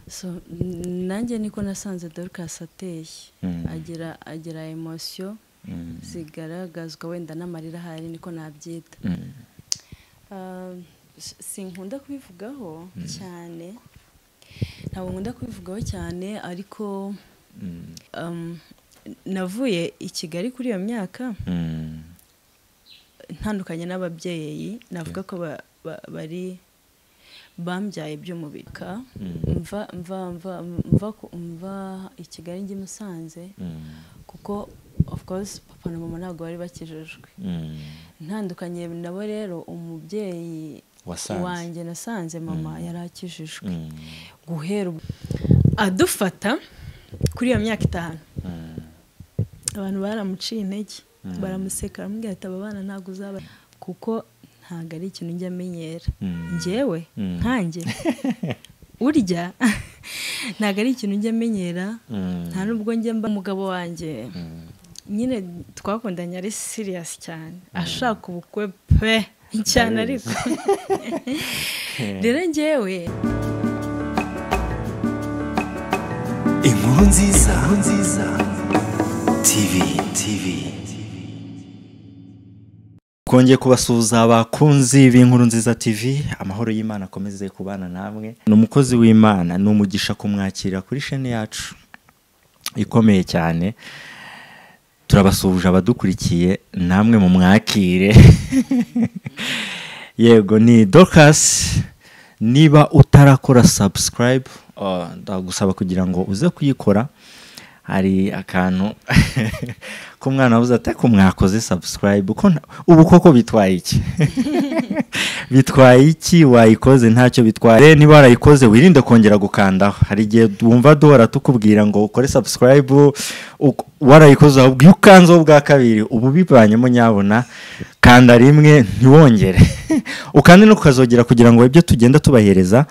so nanjye niko nasanze dorukasi ateye agira agira emosiyo zigaragazwa wenda n'amarira ahari niko nabyita sinkunda kubivugaho cyane ntabwo nkunda kubivugaho cyane ariko navuye i kigali kuri iyo myaka ntandukanye n'ababyeyi navuga ko bari bambyaye by'umubika mva mva mva mva mva i kigali njye i musanze kuko of course papa na mama ntabwo bari bakijijwe ntandukanye nabo rero umubyeyi wanjye nasanze mama yari akijijwe guhera adufata kuri iyo myaka itanu abantu baramuciye intege baramuseka baramubwira ati aba bana ntabwo uzaba kuko ntabwo ari ikintu njya amenyera ngewe nkange urya ntabwo ari ikintu njya amenyera nta nubwo njya mba umugabo wanjye nyine twakundanye ari siriyasi cyane ashaka ubukwe pe cyane ariko rero ngewe inkuru nziza nziza tivi tivi twongeye kubasuhuza abakunzi b'inkuru nziza TV amahoro y'imana akomeze kubana namwe ni umukozi w'imana ni umugisha kumwakira kuri sheni yacu ikomeye cyane turabasuhuje abadukurikiye namwe mu mwakire yego ni dorukasi niba utarakora sabusikarayibu ndagusaba kugira ngo uze kuyikora hari akantu k'umwana wabuze ati ko mwakoze sabusikarayibu ubu koko bitwaye iki bitwaye iki wayikoze ntacyo bitwaye niba warayikoze wirinde kongera gukandaho hari igihe wumva duhora tukubwira ngo ukore sabusikarayibu warayikoze ahubwo iyo ukanzeho bwa kabiri ubu bibanyemo nyabona kanda rimwe ntiwongere ukande no kukazogera kugira ngo ibyo tugenda tubahereza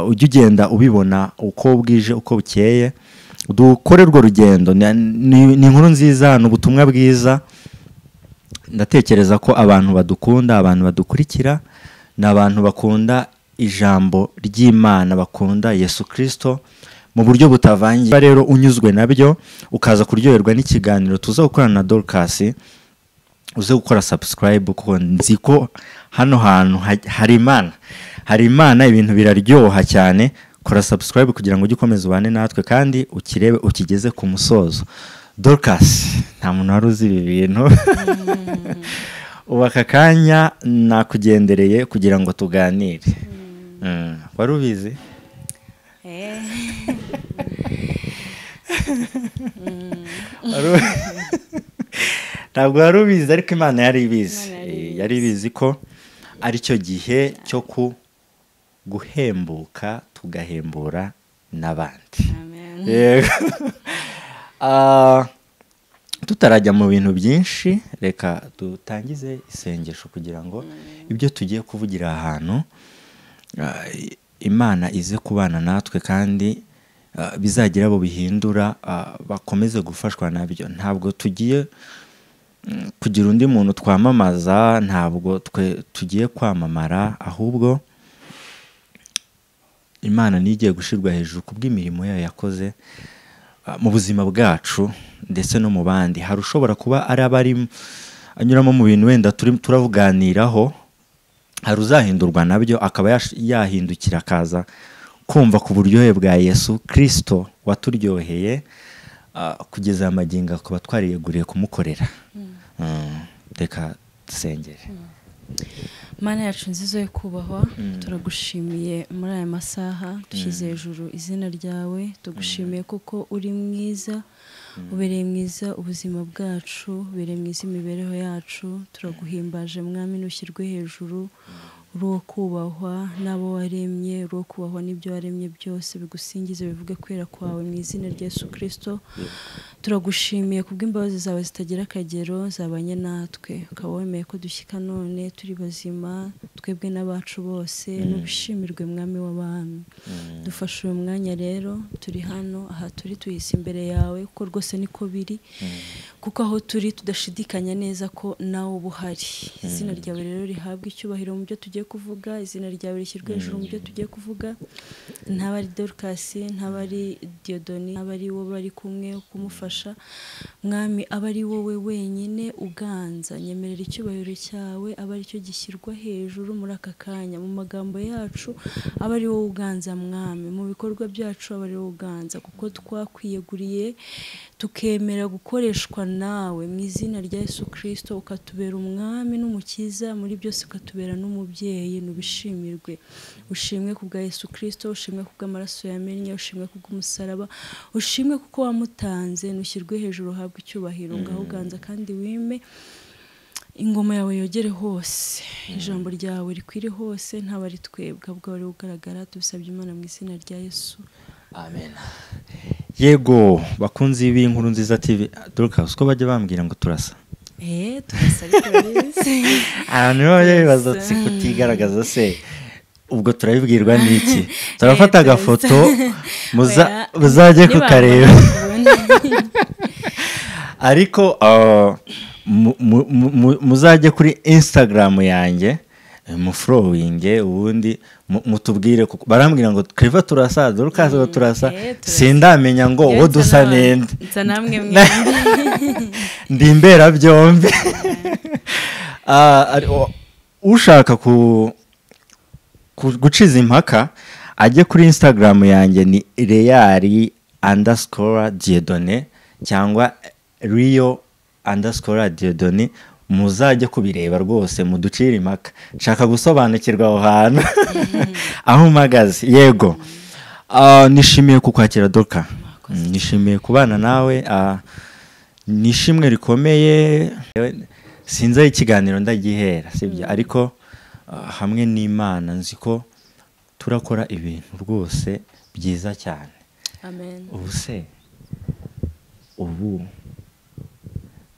ujye ugenda ubibona uko bwije uko bukeye dukore urwo rugendo ni inkuru nziza ni ubutumwa bwiza ndatekereza ko abantu badukunda abantu badukurikira ni abantu bakunda ijambo ry'imana bakunda yesu kirisito mu buryo butavangiye rero unyuzwe nabyo ukaza kuryoherwa n'ikiganiro tuza gukorana na dorukasi uze gukora sabusikarayibu kuko nzi ko hano hantu hari imana hari imana ibintu biraryoha cyane kora sabusikarayibu kugira ngo ujye ukomeza ubane natwe kandi ukirebe ukigeze ku musozo dorukasi nta muntu wari uzi ibi bintu ubu aka kanya nakugendereye kugira ngo tuganire wari ubizi ntabwo wari ubizi ariko imana yari ibizi yari ibizi ko aricyo gihe cyo ku guhembuka tugahembura n'abandi tutarajya mu bintu byinshi reka dutangize isengesho kugira ngo ibyo tugiye kuvugira ahantu imana ize kubana natwe kandi bizagira abo bihindura bakomeze gufashwa nabyo ntabwo tugiye kugira undi muntu twamamaza ntabwo twe tugiye kwamamara ahubwo imana ntigiye gushyirwa hejuru ku bw'imirimo yayo yakoze mu buzima bwacu ndetse no mu bandi hari ushobora kuba ari abari anyuramo mu bintu wenda turavuganiraho hari uzahindurwa nabyo akaba yahindukira akaza kumva ku buryohe bwa yesu kirisito waturyoheye kugeza amagingo akaba twariyeguriye kumukorera reka dusengere mana yacu nziza yo kubahwa turagushimiye muri aya masaha dushyize hejuru izina ryawe tugushimiye kuko uri mwiza ubereye mwiza ubuzima bwacu ubereye mwiza imibereho yacu turaguhimbaje mwami ntushyirwe hejuru uri uwo kubahwa n'abo waremye uri uwo kubahwa n'ibyo waremye byose bigusingize bivuge kwera kwawe mu izina rya Yesu kirisito turagushimiye ku bw'imbabazi zawe zitagira akagero zabanye natwe ukaba wemeye ko dushyika none turi bazima twebwe n'abacu bose n'ubushimirwe mwami w'abami dufashe uyu mwanya rero turi hano aha turi tuyise imbere yawe kuko rwose niko biri kuko aho turi tudashidikanya neza ko nawe uba uhari izina ryawe rero rihabwa icyubahiro mu byo tugiye kuvuga izina ryawe rishyirwa hejuru mu byo tugiye kuvuga ntaba ari dorukasi ntaba ari diyodoni ntaba ari wowe bari kumwe kumufasha mwami aba ari wowe wenyine uganza nyemerera icyubahiro cyawe aba aricyo gishyirwa hejuru muri aka kanya mu magambo yacu aba ari wowe uganza mwami mu bikorwa byacu aba ari wowe uganza kuko twakwiyeguriye tukemera gukoreshwa nawe mu izina rya Yesu kirisito ukatubera umwami n'umukiza muri byose ukatubera n'umubyeyi nubishimirwe ushimwe ku bwa Yesu kirisito ushimwe ku bw'amaraso yamennye ushimwe ku bw'umusaraba ushimwe kuko wamutanze nushyirwe hejuru uhabwe icyubahiro ngaho uganza kandi wime ingoma yawe yogere hose ijambo ryawe rikwire hose ntaba ari twebwe ahubwo wari ugaragara tubisabye imana mu izina rya yesu amen yego bakunzi b'inkuru nziza tv dorukasi ko bajya bambwira ngo turasa eee turasa ariko bize abantu baba bibaza si kutigaragaza se ubwo turabibwirwa n'iki turafata agafoto muza- Oya, muzajye niba kukareba bakabona. ariko uh, mu- mu- mu- muzajye kuri instagram yanjye eh, mufurowinge ubundi mu- mutubwire kuko barambwira ngo kiriva turasa dorukazi ngo turasa eh, turasa. sindamenya ngo Yewe uwo dusa nsa na- nende nsa namwe mwembi ndi imberabyombi Ah, ari- o- ushaka ku ku- guciza impaka ajye kuri instagram yanjye ni reyari andascora diodone cyangwa riyo andascora diodone muzajye kubireba rwose muducire impaka nshaka gusobanukirwa aho hantu aho mpagaze yego Ah, nishimiye kukwakira doka nishimiye kubana nawe ah, ni ishimwe rikomeye sinzi aho ikiganiro ndagihera sibyo ariko ah, hamwe n'imana nzi ko turakora ibintu rwose byiza cyane amen ubu se ubu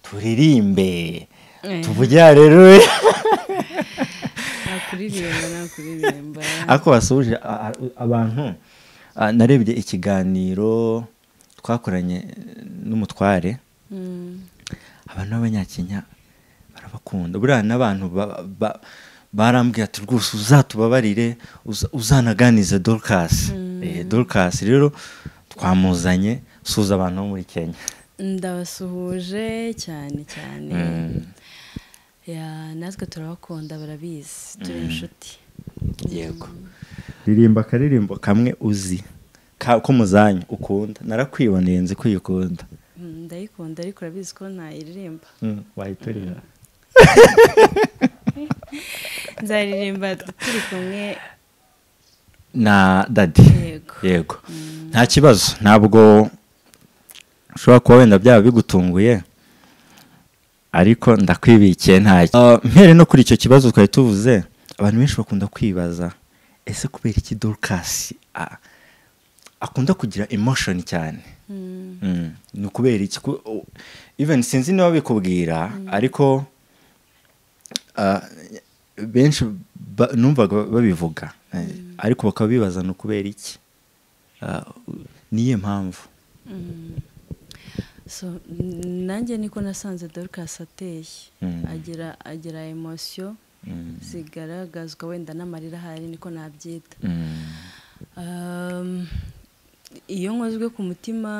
turirimbe Eh. tuvugira rero nakuririmba nakuririmba ariko wasubije a- a- abantu ah, narebye ikiganiro twakoranye eh, n'umutware Mm. abantu b'abanyakenya barabakunda buriya n'abantu ba- ba- barambwira ati rwose uzatubabarire uza- uzanaganize dorukasi Eh, dorukasi rero twamuzanye suza abantu bo muri kenya ndabasuhuje cyane cyane Mm. Ya, natwe turabakunda barabizi turi inshuti yego ririmba akaririmbo kamwe uzi ka- ko muzanya ukunda narakwiboneye nzi ko uyikunda Mm, ndayikunda ariko urabizi ko ntayiririmba Mm, wahita urira nzaririmba turi kumwe na dadi Yego. yego nta kibazo ntabwo ushobora kuba wenda byaba bigutunguye ariko ndakwibikiye ntacyo Ah, mpere no kuri icyo kibazo twari tuvuze abantu benshi bakunda kwibaza ese kubera iki dorukasi a- akunda kugira emotion cyane Mm, Mm, ni ukubera iki Ku- u- even sinzi niba bikubwira ariko ah, benshi ba- numvaga babivuga Eh, ariko bakaba bibaza ni ukubera iki Ah, u- niyo mpamvu mm. so n- nanjye niko nasanze dorcas ateye Mm. agira agira emosiyo Mm. zigaragazwa wenda n'amarira ahari niko nabyita Mm. Um, iyo nkozwe ku mutima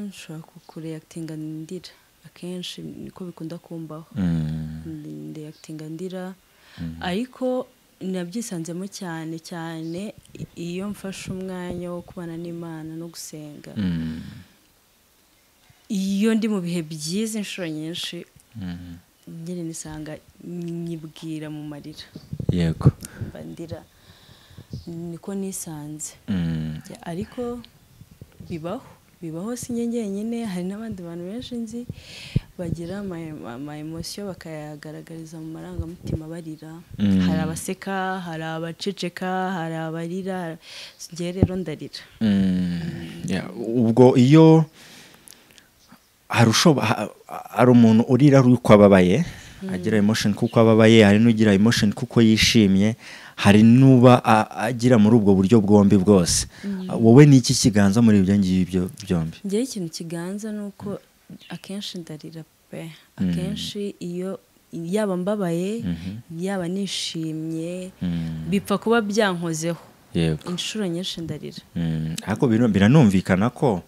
nshobora kureyakitinga ndira akenshi niko bikunda kumbaho Mm. ndeyakitinga ndira ariko nabyisanzemo cyane cyane i- iyo mfashe umwanya wo kubana n'imana no gusenga Mm. iyo ndi mu bihe byiza inshuro nyinshi Mm. nyine nisanga nyibwira mu marira yego mba ndira niko nisanze Mm. Ya, ariko bibaho bibaho si njye njyenyine hari n'abandi bantu benshi nzi bagira amayemosiyo bakayagaragariza mu marangamutima barira Mm. hari abaseka hari abaceceka hari abarira njye rero ndarira Mm, yeah, ubwo iyo hari ushoba- ha- hari umuntu urira ari uko ababaye agira emotion kuko ababaye hari n'ugira emotion kuko yishimye hari n'uba a- agira muri ubwo buryo bwombi bwose wowe ni iki kiganza muri ibyo ngibyo byombi ngewe ikintu kiganza ni uko akenshi ndarira pe akenshi iyo yaba mbabaye yaba nishimye Mm. bipfa kuba byankozeho yego inshuro nyinshi ndarira Mm, ariko bino- biranumvikana ko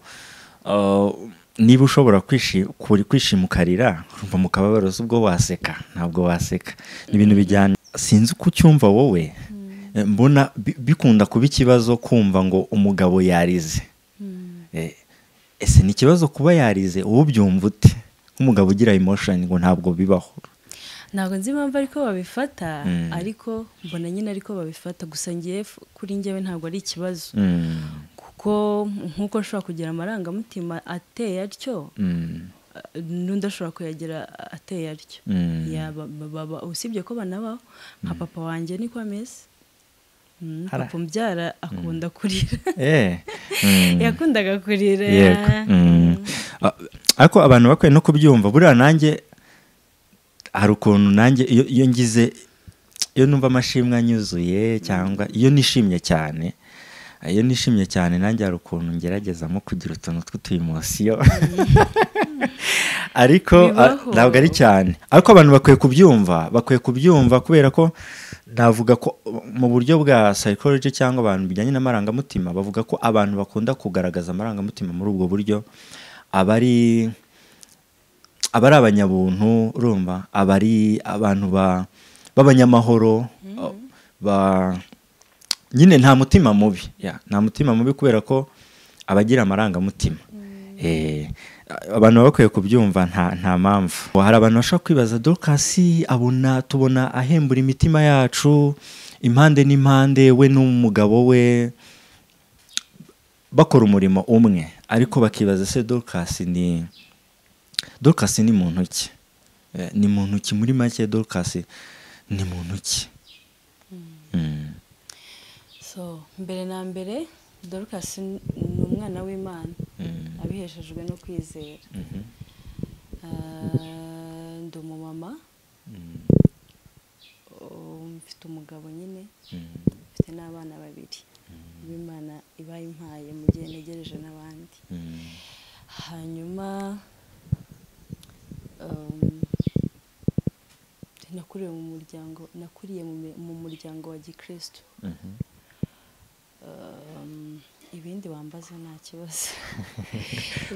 uh, niba ushobora kwishi- kuri- kwishima ukarira urumva mu kababaro si ubwo waseka ntabwo waseka ni ibintu bijyana sinzi uko ucyumva wowe Eh, mbona bi- bikunda kuba ikibazo kumva ngo umugabo yarize Eh, ese ni ikibazo kuba yarize wowe ubyumva ute nk'umugabo ugira emotion ngo ntabwo bibaho ntabwo nzi impamvu ariko babifata Mm. ariko mbona nyine ariko babifata gusa ngewe f- kuri ngewe ntabwo ari ikibazo Mm, kuko nk'uko ashobora kugira amarangamutima ateye atyo mm, uh, n'undi ashobora kuyagira ateye atyo mm. Ya, ba- ba- ba- ba- usibye ko banabaho nka papa wanjye niko ameze Mm, Hara. papa umbyara akunda kurira Eh, mm. yakundaga kurira yego Mm. Ah, ariko abantu bakwiye no kubyumva buriya nanjye hari ukuntu nanjye iyo iyo ngize iyo numva amashimwe anyuzuye cyangwa iyo nishimye cyane iyo nishimye cyane nanjye hari ukuntu ngeragezamo kugira utuntu tw'utuyimosiyo ariko ah, Bibaho. ntabwo ari cyane ariko abantu bakwiye kubyumva bakwiye kubyumva kubera ko navuga ko mu buryo bwa psychology cyangwa abantu bijyanye n'amarangamutima bavuga ko abantu bakunda kugaragaza amarangamutima muri ubwo buryo aba ari aba ari abanyabuntu urumva aba ari abantu ba- b'abanyamahoro ba- nyine nta mutima mubi ya, nta mutima mubi kubera ko abagira amarangamutima Eh, abantu baba bakwiye kubyumva nta, nta mpamvu hari abantu bashobora kwibaza dorukasi abona tubona ahembura imitima yacu impande n'impande we n'umugabo we bakora umurimo umwe ariko bakibaza se dorukasi ni dorukasi ni muntu ki Eh, ni muntu ki muri make dorukasi ni muntu ki Mm. so mbere na mbere dorukasi ni ni umwana w'imana Mm. abiheshejwe no kwizera Mhm. Ah, ndi umumama Mm. oh, mfite umugabo nyine Mm. mfite n'abana babiri b'imana iba impaye mu gihe ntegereje n'abandi Mm. hanyuma um, nakuriye mu muryango nakuriye mu mi- mu muryango wa gikristo Mhm. Um, ibindi wambaza nta kibazo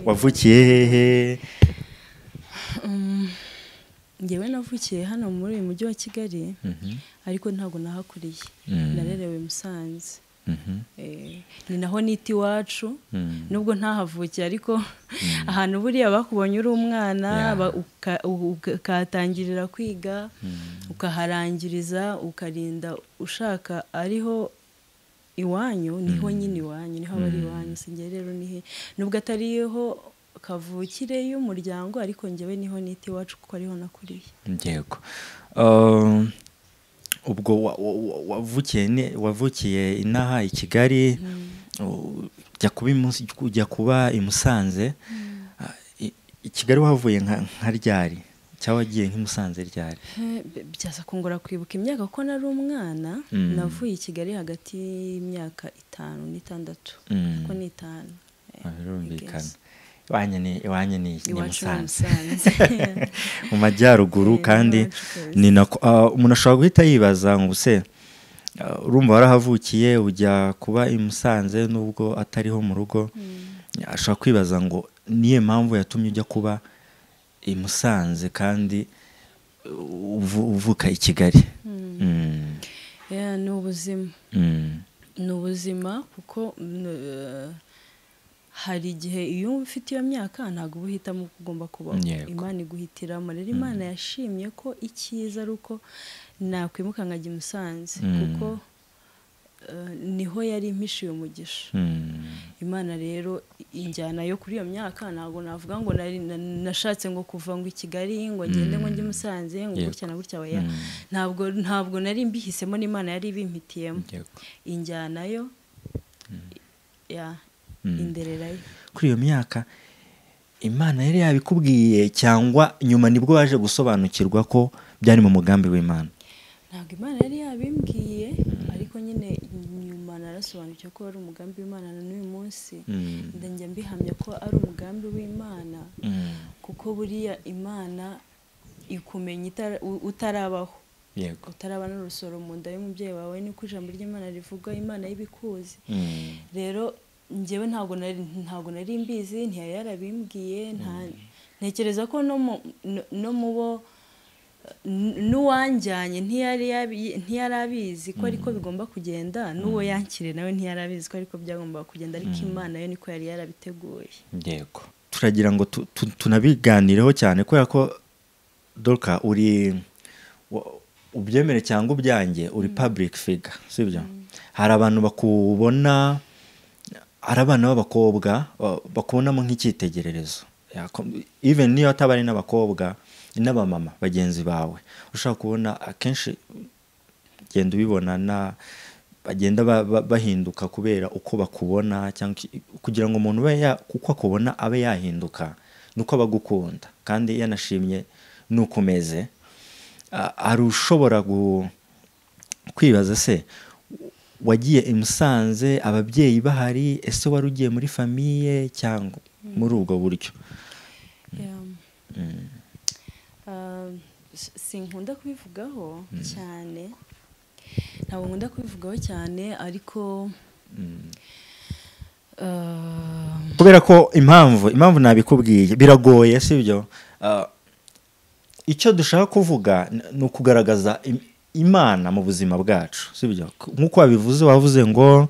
wavukiye hehe Um, njyewe navukiye hano muri uyu mujyi wa kigali Mhm. ariko ntabwo nahakuriye Mm. narerewe musanze Mhm. Eh, ni naho nita iwacu Mm. nubwo ntahavukiye ariko ahantu buriya bakubonye uri umwana Yeah. ba- uka- u- uka- ukatangirira kwiga Mm. ukaharangiriza ukarinda ushaka ariho iwanyu niho nyine iwanyu niho aba ari Mm. iwanyu sinjye rero nihe nubwo atariho kavukire y'umuryango ariko njyewe niho nita iwacu kuko ariho nakuriye yego Uh, ubwo wa- wa- wa- wavukiye ne- wavukiye inaha i kigali u- ujya kuba i Mus- ujya kuba i musanze Ah, i- i kigali wahavuye nka nka ryari cyangwa wagiye nk'i musanze ryari Eh, b- byaza kungora kwibuka imyaka ko nari umwana Mm. navuye i kigali hagati y'imyaka itanu n'itandatu Mm. ko ni itanu Eh, Ah, birumvikana I guess. iwanyu ni iwanyu ni ni iwacu ni musanze musanze mu majyaruguru Eh, kandi iwacu kabisa. ni nako ah, umuntu ashobora guhita yibaza ngo se ah, urumva warahavukiye ujya kuba i musanze nubwo atariho mu rugo ashobora kwibaza ngo niyo mpamvu yatumye ujya kuba i musanze kandi uvu- uvuka i kigali Mm, Yeah, ni ubuzima mm, ni ubuzima kuko mm, eh, hari igihe iyo ufite iyo myaka ntabwo uba uhitamo uko ugomba kubaho Yego. imana iguhitiramo rero imana yashimye ko icyiza ari uko nakwimuka nkajya i musanze Mm. kuko eh, niho yari impishiye umugisha mm, imana rero injyana yo kuri iyo myaka ntabwo navuga ngo nari na- nashatse ngo kuva ngo i kigali ngo ngende ngo njye i musanze ngo Yego. gutya na gutya oya Mm. ntabwo ntabwo nari mbihisemo n'imana yari ibimpitiyemo yego. injyana yo ya Mm. indererayo kuri iyo myaka imana yari yabikubwiye cyangwa nyuma nibwo waje gusobanukirwa ko byari mu mugambi w'imana ntabwo imana yari yabimbwiye nasobanukiwe ko wari umugambi w'imana na n'uyu munsi ndajya mbihamya ko ari umugambi w'imana kuko buriya imana ikumenya itara- u- utarabaho yego utarabana n'urusoro mu nda y'umubyeyi wawe niko ijambo ry'imana rivuga imana y'ibikuzi Mm. rero njyewe ntabwo nari ntabwo nari mbizi ntiyari yarabimbwiye nta ntekereza ko no mu no- no mu bo n- n'uwanjyanye ntiyari yabi- ntiyari abizi ko ariko bigomba kugenda n'uwo yankire nawe ntiyari abizi ko ariko byagombaga kugenda ariko imana yo niko yari yarabiteguye yego turagira ngo tu- tu- tunabiganireho cyane kubera ko doka uri wa- ubyemere cyangwa ubyange uri public figure sibyo hari abantu bakubona ari abana b'abakobwa ba- bakubonamo nk'icyitegererezo Yako- even niyo ataba ari n'abakobwa ni n'abamama bagenzi bawe ushobora kubona akenshi genda ubibona na bagenda ba- ba- bahinduka kubera uko bakubona cyangwa iki- kugira ngo umuntu ube ya- uko akubona abe yahinduka nuko aba agukunda kandi yanashimye nuko umeze a- hari ushobora gu- kwibaza se wagiye i Musanze ababyeyi bahari ese wari ugiye muri famiye cyangwa muri ubwo buryo Ah, s- sinkunda kubivugaho cyane ntabwo nkunda kubivugaho cyane ariko ah, kubera ko impamvu impamvu nabikubwiye biragoye sibyo Ah, icyo dushaka kuvuga n- ni ukugaragaza im- imana mu buzima bwacu sibyo K- nk'uko wabivuze wavuze ngo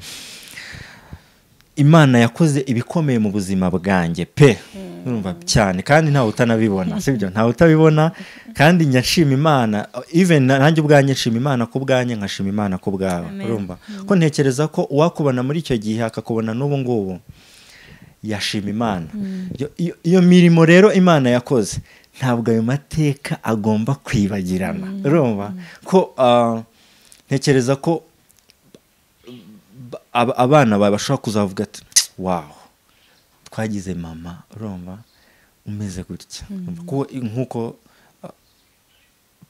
imana yakoze ibikomeye mu buzima bwanjye pe urumva cyane kandi ntawe utanabibona sibyo ntawe utabibona kandi njya nshima imana even na- nanjye ubwanjye nshima imana ku bwanjye nkashima imana ku bwawe Amen. urumva ko ntekereza ko uwakubona muri icyo gihe akakubona n'ubu ngubu yashima imana Iyo- iyo- iyo mirimo rero imana yakoze ntabwo ayo mateka agomba kwibagirana urumva ko ah, ntekereza ko ba- ab- abana bawe bashobora kuzavuga ati wawu twagize mama urumva umeze gutya Kuko i- nk'uko ah,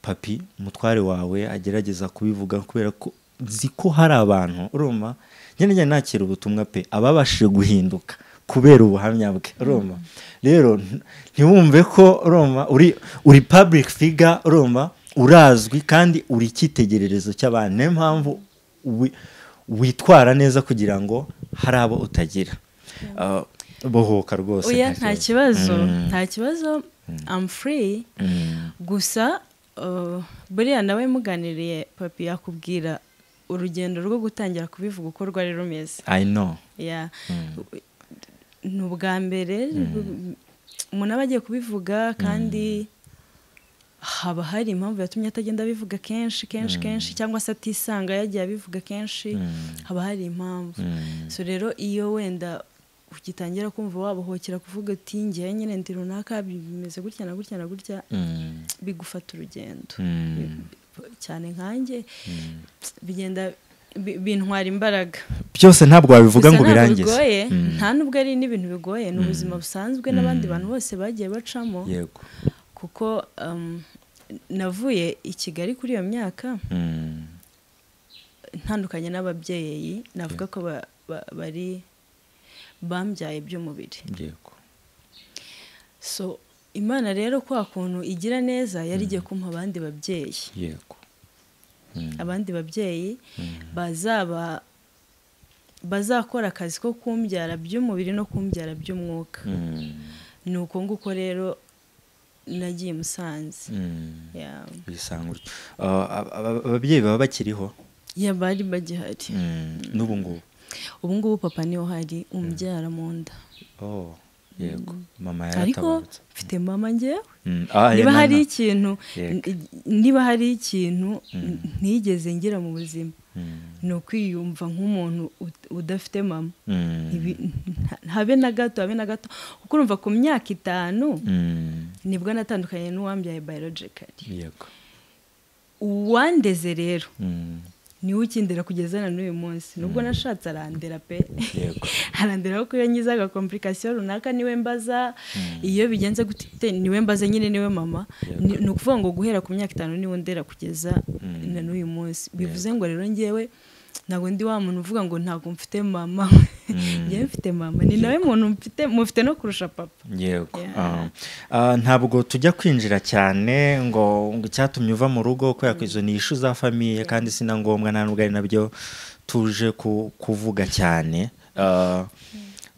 papi umutware wawe agerageza kubivuga kubera ko nzi ko hari abantu urumva nyine njya nakira ubutumwa pe ababashije guhinduka kubera ubuhamya bwe urumva rero nti- ntiwumve ko urumva uri uri public figure urumva urazwi kandi uri icyitegererezo cy'abantu niyo mpamvu wi- witwara neza kugira ngo hari abo utagira Ah, bohoka rwose oya nta kibazo Mm, nta kibazo I'm free mm. gusa ah, buriya nawe muganiriye papi yakubwira urugendo rwo gutangira kubivuga uko rwari rumeze I know. ya ni ubwa mbere umuntu aba agiye kubivuga kandi haba hari impamvu yatumye atagenda abivuga kenshi kenshi kenshi cyangwa se atisanga yagiye abivuga kenshi haba hari impamvu so rero iyo wenda ugitangira kumva wabohokera kuvuga uti ngewe nyine ndi runaka bimeze gutya na gutya na gutya Mm, bigufata urugendo mm. cyane nkanjye bigenda bi- bintwara imbaraga byose ntabwo Gusa wabivuga ngo ntabwo birangize bigoye Mm. nta nubwo ari n'ibintu bigoye ni ubuzima busanzwe n'abandi bantu bose bagiye bacamo yego kuko um, navuye i kigali kuri iyo myaka Mm, ntandukanye n'ababyeyi navuga ko ba- ba- bari bambyaye iby'umubiri yego so imana rero kwa kuntu igira neza yari igiye kumpa abandi babyeyi yego Mm, abandi babyeyi bazaba bazakora akazi ko kumbyara by'umubiri no kumbyara by'umwuka mm, ni uko nguko rero nagiye musanze mm. Ya. bisanga utyo. Ah, ab- ab- ababyeyi baba bakiriho ya bari bagihari Mm, n'ubu ngubu ubu ngubu papa niwe uhari umubyara mu nda Oh, yego mama ariko yaratabarutse mfite mama njyewe Mm, ah, niba na- hari na- ikintu Yego. n- niba hari ikintu n- ntigeze ngira mu buzima Mm, ni ukwiyumva nk'umuntu ut- udafite mama mm, Ibi- nta- habe na gato habe na gato kuko urumva ku myaka itanu mm, nibwo natandukanye n'uwambyaye biologically yego uwandeze rero Mm, niwe ukindera kugeza na n'uyu munsi nubwo nashatse arandera pe yego arandera ko iyo ngize agakomplikasiyo runaka niwe mbaza iyo bigenze gutite niwe mbaza nyine niwe mama Yego. Ni- ni ukuvuga ngo guhera ku myaka itanu niwe ndera kugeza na n'uyu munsi bivuze ngo rero ngewe ntabwo ndi wa muntu uvuga ngo ntabwo mfite mama njyewe mfite mama ni nawe muntu mfite mufite no kurusha papa yego Yeah. Ah. Ah, ntabwo tujya kwinjira cyane ngo ngo icyatumye uva mu rugo kubera ko izo ni ishu za famiye kandi si na ngombwa nta n'ubwo ari nabyo tuje ku- kuvuga cyane Ah,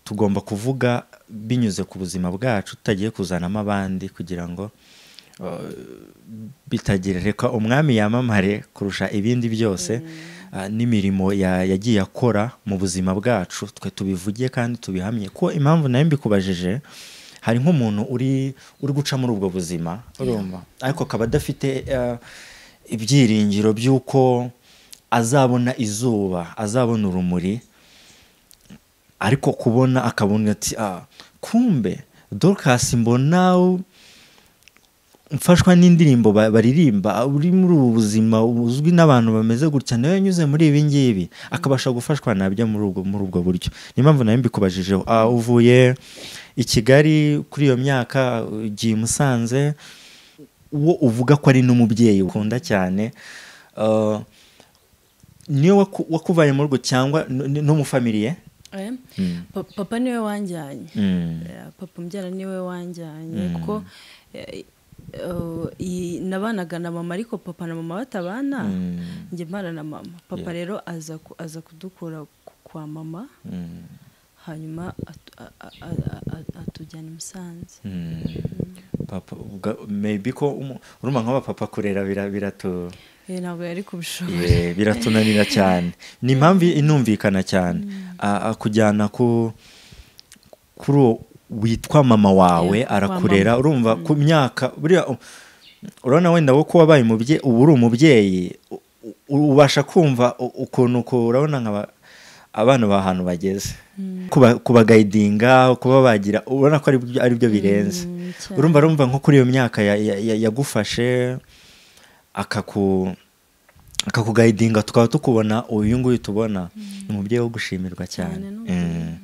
tugomba kuvuga binyuze ku buzima bwacu tutagiye kuzanamo abandi kugira ngo ah, bitagira reka umwami yamamare kurusha ibindi byose ah, n'imirimo ya- yagiye akora mu buzima bwacu twe tubivugiye kandi tubihamye ko impamvu nayo mbikubajije hari nk'umuntu uri uri guca muri ubwo buzima urumva ariko akaba adafite ah, ibyiringiro by'uko azabona izuba azabona urumuri ariko kubona akabona ati ah, kumbe dorcas mbona u- mfashwa n'indirimbo ba- baririmba uri muri ubu buzima uzwi n'abantu bameze gutya nawe yanyuze muri ibi ngibi akabasha gufashwa nabyo muri ubwo muri ubwo buryo niyo mpamvu nawe mbikubajijeho Ah, uvuye i kigali kuri iyo myaka ugiye i musanze uwo uvuga ko ari n'umubyeyi ukunda cyane Ah, niwe waku- wakuvaye muri urwo cyangwa n- n'umufamiliye Eh, Mm. pa- papa niwe wanjyanye Mm. Eh, papa umbyara niwe wanjyanye kuko eh, eh, iyi- nabanaga na mama ariko papa na mama batabana Mm. njye mbana na mama papa Yeah. rero aza ku- aza kudukura ku- kwa mama Mm. hanyuma atu- a- a- a- a- atujyana i musanze Mm. papa ubwa- maybe ko umu- urumva nk'abapapa kurera bira- biratu Eh, ntabwo yari kubishobora Yeah, biratunanira cyane ni impamvu inumvikana cyane A- akujyana ku kuri uwo witwa mama wawe Yeah, wa arakurera mama. urumva ku myaka buriya u- urabona wenda wowe ko wabaye umubyeyi ubu uri umubyeyi u- u- ubasha kumva u- ukuntu uko urabona nkaba abana b'ahantu bageze Kuba- kubagayidinga kuba bagira ubona ko ari byo- ari byo birenze Mm, cyane. urumva urumva nko kuri iyo myaka ya- ya- ya- yagufashe akaku akakugayidinga tukaba tukubona uyu nguyu tubona ni umubyeyi wo gushimirwa cyane Cyane, ni Mm. umubyeyi.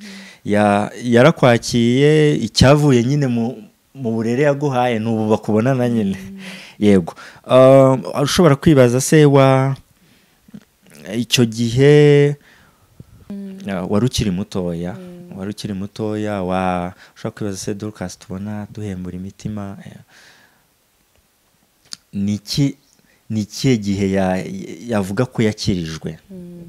Ya- yarakwakiye icyavuye nyine mu mu burere yaguhaye ni ubu bakubonana nyine yego Um, ushobora kwibaza se wa icyo gihe Ah, wari ukiri mutoya wari ukiri mutoya wa ushobora kwibaza se dorcas tubona duhembura imitima eh, ni iki ni ikihe gihe ya- yavuga ko yakirijwe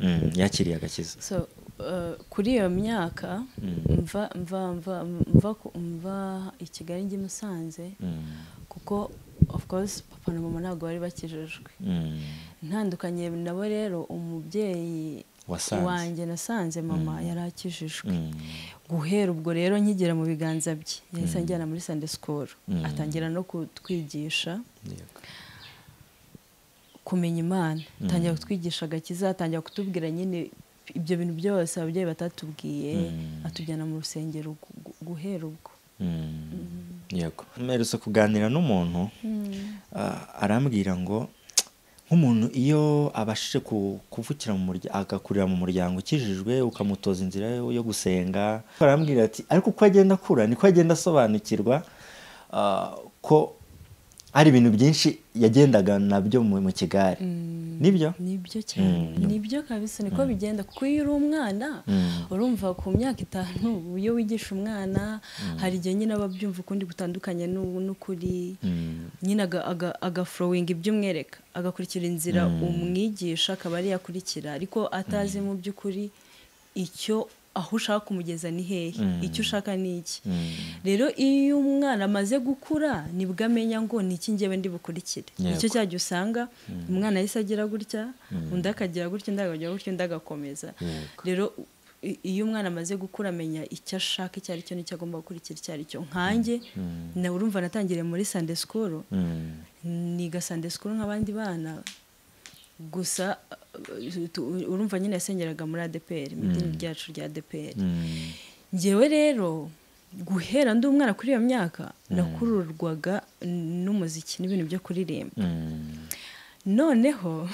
Mm, yakiriye agakiza so eh, kuri iyo myaka Mm. mva mva mva mva ku- mva i kigali njye i musanze Mm, kuko of course papa na mama ntabwo bari bakijijwe mm, ntandukanye nabo rero umubyeyi Wasanze. wanjye nasanze mama yari akijijwe mm, guhera ubwo rero nkigera mu biganza bye yahise anjyana muri sande sikoro Mm. atangira no kutwigisha yego. kumenya imana atangira kutwigisha agakiza atangira kutubwira nyine ibyo bintu byose ababyeyi batatubwiye Mm. atujyana mu rusengero gu- gu- guhera ubwo Mm, yego mperutse kuganira n'umuntu ah, arambwira ngo nk'umuntu iyo abashije ku- kuvukira mu muryango agakurira mu muryango ukijijwe ukamutoza inzira yo- yo gusenga arambwira ati ariko uko agenda akura niko agenda asobanukirwa ah, ko hari ibintu byinshi yagendaga nabyo mu mu kigari nibyo nibyo cyane nibyo kabisa niko bigenda kuko iyo uri umwana Mm. urumva ku myaka itanu iyo wigisha umwana hari igihe nyine aba abyumva ukundi gutandukanye n'u- n'ukuri Mm, nyine aga- aga- agafurowinga ibyo umwereka agakurikira inzira umwigisha akaba ariyo akurikira ariko atazi mu by'ukuri icyo aho ushaka kumugeza ni hehe icyo ushaka ni iki mm. rero iyo umwana amaze gukura nibwo amenya ngo ni iki ngewe ndi bukurikire Yego. nicyo cya gihe usanga umwana yahise agira gutya undi akagira gutya undi akagira gutya undi agakomeza Yego. rero i- iyo umwana amaze gukura amenya icyo ashaka icyo ari cyo n'icyo agomba gukurikira icyo ari cyo nkanjye nawe urumva natangiriye muri sande sikoro Mm. niga sande sikuru nk'abandi bana gusa uh, tu- urumva nyine yasengeraga muri adeperi mu idini ryacu rya adeperi Mm. ngewe rero guhera ndi umwana kuri iyo myaka nakururwaga n'umuziki n'ibintu byo kuririmba Mm. noneho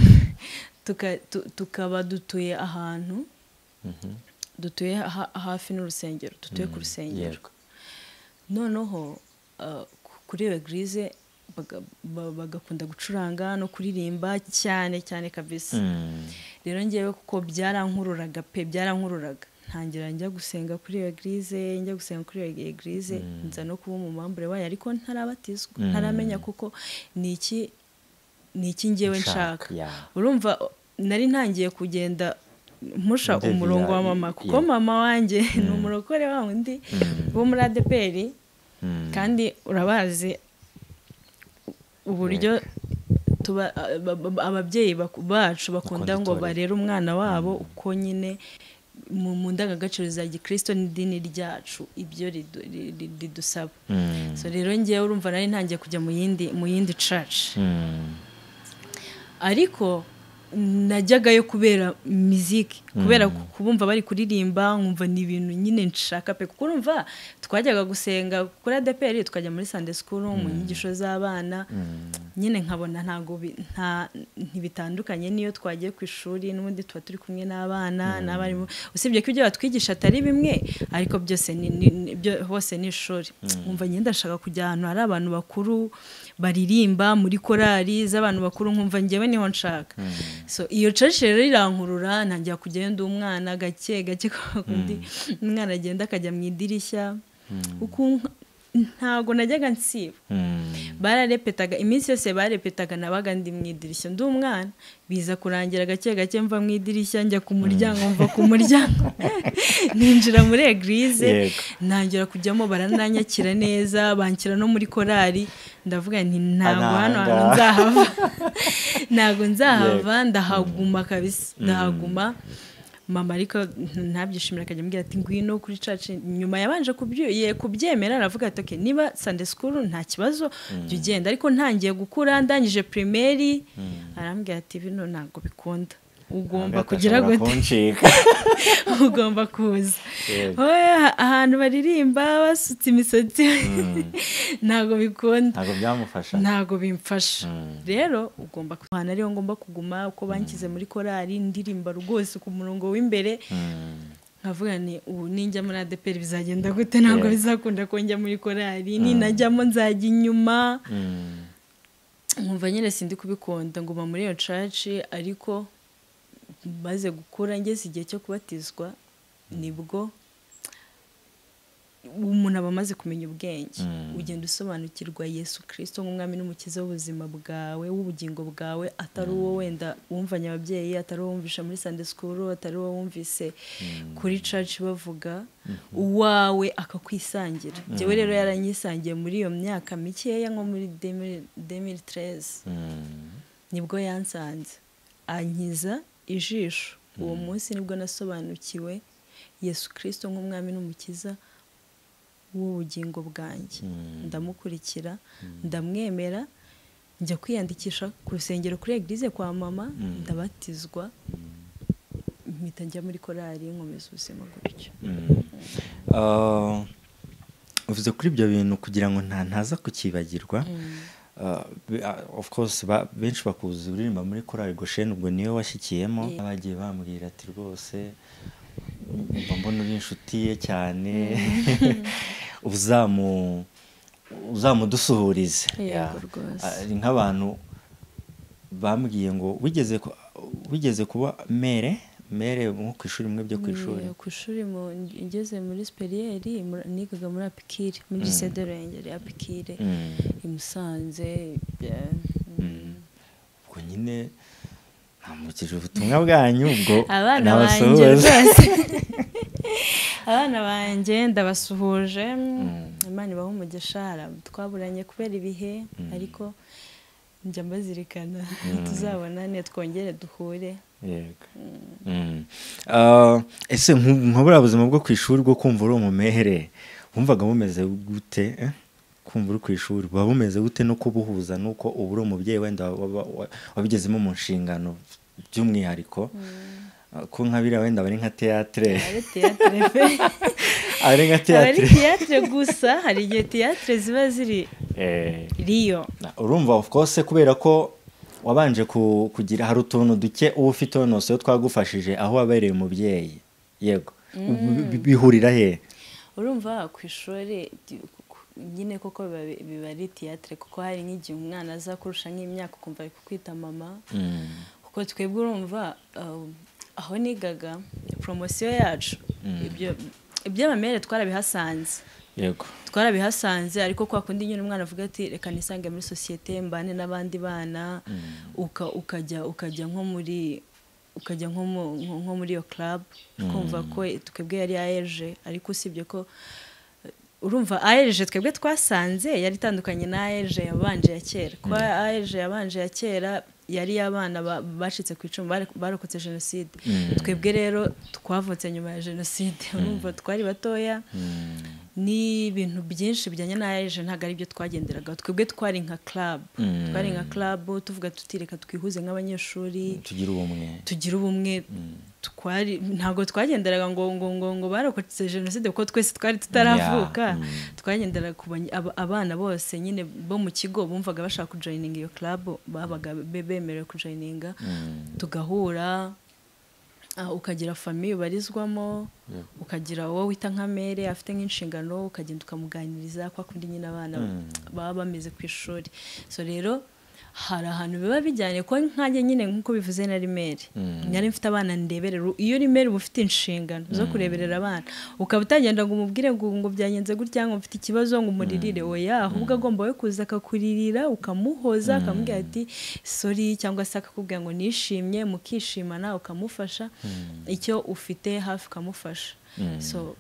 tuka- tu- tukaba dutuye ahantu dutuye ha- hafi n'urusengero dutuye ku rusengero Yego. noneho uh, ku- kuri iyo egirize baga- ba- bagakunda gucuranga no kuririmba cyane cyane kabisa Mm. rero ngewe kuko byarankururaga pe byarankururaga ntangira njya gusenga kuri iyo girize njya gusenga kuri iyo girize nza no kuba umumambure wayo ariko ntarabatizwa ntaramenya kuko ni iki ni iki ngewe nshaka urumva nari ntangiye kugenda mpusha umurongo wa mama kuko mama wanjye ni umurokore wa undi wo muri adeperi kandi urabazi uburyo ababyeyi bacu bakunda ngo barere umwana wabo uko nyine mu ndangagaciro za gikirisito n'idini ryacu ibyo ridusaba rero ngewe urumva nari ntangiye kujya mu yindi caci ariko najyagayo kubera miziki kubera kubumva bari kuririmba nkumva ni ibintu nyine nshaka pe kuko urumva twajyaga gusenga kuri adeperi tukajya muri sande sikuru mu nyigisho z'abana nyine nkabona ntabwo ntibitandukanye n'iyo twagiye ku ishuri n'ubundi tuba turi kumwe n'abana n'abarimu usibye ko ibyo batwigisha atari bimwe ariko byose hose ni ishuri nkumva nyine ndashaka kujya ahantu hari abantu bakuru baririmba muri korali z'abantu bakuru nkumva ngewe niho nshaka so iyo cece rero irankurura ntangira kujyayo ndi umwana gake gake undi umwana agenda akajya mu idirishya ntabwo najyaga nsiba bararepetaga iminsi yose barepetaga nabaga ndi mu idirishya ndi umwana biza kurangira gake gake mva mu idirishya njya ku muryango mva ku muryango ninjira muri egirize ntangira kujyamo barananyakira neza banshyira no muri korali ndavuga nti ntabwo hano hantu nzahava ntabwo nzahava ndahaguma kabisa ndahaguma mama ariko ntabyishimira akajya ambwira ati ngwino kuri caci nyuma yabanje kubyemera aravuga ati oke niba sande sikuru nta kibazo jya ugenda ariko ntangiye gukura ndangije pirimeri arambwira ati bino ntabwo bikunda ugomba kugira gute ugomba kuza ahantu baririmba basutse imisatsi ntabwo bikunda ntabwo bimfasha rero ugomba ahantu ariho ngomba kuguma uko bankize muri korali ndirimba rwose ku murongo w'imbere nkavuga ni ubu ninjya muri adeperi bizagenda gute ntabwo bizakunda ko njya muri korali ninajyamo nzajya inyuma nkumva nyine sindi kubikunda nguma muri iyo caci ariko maze gukura ngeze igihe cyo kubatizwa nibwo umuntu aba amaze kumenya ubwenge ugenda usobanukirwa yesu kirisito nk'umwami n'umukiza w'ubuzima bwawe w'ubugingo bwawe atari uwo wenda wumvanye ababyeyi atari uwo wumvisha muri sande sikuru atari uwo wumvise kuri caci bavuga uwawe akakwisangira njyewe rero yaranyisangiye muri iyo myaka mikeya nko muri demiri tereze nibwo yansanze ankiza ijisho uwo munsi nibwo nasobanukiwe yesu kirisito nk'umwami n'umukiza w'ubugingo bwanjye ndamukurikira ndamwemera njya kwiyandikisha ku rusengero kuri egirize kwa mama ndabatizwa mpita njya muri korali nkomeza ubuzima gutyo uvuze kuri ibyo bintu kugira ngo ntaza kukibagirwa of course benshi bakuzi uririmba muri korari gosheni ubwo niwe washyikiyemo bagiye bambwira ati rwose mbona uri inshuti ye cyane uzamudusuhurize nk'abantu bambwiye ngo wigeze kuba mere mere nko ku ishuri mwe byo ku ishuri ku ishuri ngeze muri siperiyeri nigaga muri apikire muri gisede rurengeri apikire imusanze ubwo nyine namukije ubutumwa bwanyu ubwo abana banjye rwose abana banjye ndabasuhuje imana ibaha umugisha twaburanye kubera ibihe ariko njya mbazirikana tuzabonane twongere duhure ese nkabura buzima bwo ku ishuri bwo kumva uri umumehere wumvaga bumeze gute kumva uri ku ishuri buba bumeze gute no kubuhuza n'uko uba uri umubyeyi wenda wabigezemo mu nshingano by'umwihariko ko nka biriya wenda bari nka teyatere ari nka teyatere gusa hari igihe teyatere ziba ziri riyo urumva of course kubera ko wabanje kugira hari utuntu duke uba ufite wose iyo twagufashije aho wabereye umubyeyi yego bihurira he urumva ku ishuri nyine koko biba ari tiyatire kuko hari nk'igihe umwana aza kurusha nk'imyaka ukumva ari kukwita mama kuko twebwe urumva um, aho nigaga poromosiyo yacu ibyo- iby'amamere twarabihasanze yego twarabihasanze ariko kwa kundi nyine umwana avuga ati reka nisange muri sosiyete mbane n'abandi bana uka- ukajya ukajya nko muri ukajya nko mu- nko- nko muri iyo club twumva ko twebwe yari ayeje ariko usibye ko urumva ayeje twebwe twasanze yari itandukanye n'ayeje yabanje ya kera kuba ayeje yabanje ya kera yari iy'abana ba- bacitse ku icumu bare- barokotse jenoside twebwe rero twavutse nyuma ya jenoside urumva twari batoya n'ibintu byinshi bijyanye n'ayeje ntabwo ari byo twagenderagaho twebwe twari nka club twari nka club tuvuga tuti reka twihuze nk'abanyeshuri tugira ubumwe tugira ubumwe twari ntabwo twagenderaga ngo ngo ngo ngo barokotse jenoside kuko twese twari tutaravuka Yeah, twagenderaga ku bany- aba- abana bose nyine bo mu kigo bumvaga bashaka kujoyininga iyo club babaga be- bemerewe kujoyininga tugahura ah, ukagira famiye ubarizwamo ukagira uwo wita nka mere afite nk'inshingano ukagenda ukamuganiriza kwa kundi nyine abana baba bameze ku ishuri so rero hari ahantu biba bijyanye ko nkanjye nyine nk'uko bivuze na rimeri nari mfite abana ndeberera iyo rimeri uba ufite inshingano zo kureberera abana ukaba utagenda ngo umubwire ngo ngo byagenze gutya ngo mfite ikibazo ngo umuririre oya ahubwo agomba we kuza akakuririra ukamuhoza akamubwira ati sori cyangwa se akakubwira ngo nishimye mukishimana ukamufasha icyo ufite hafi ukamufasha so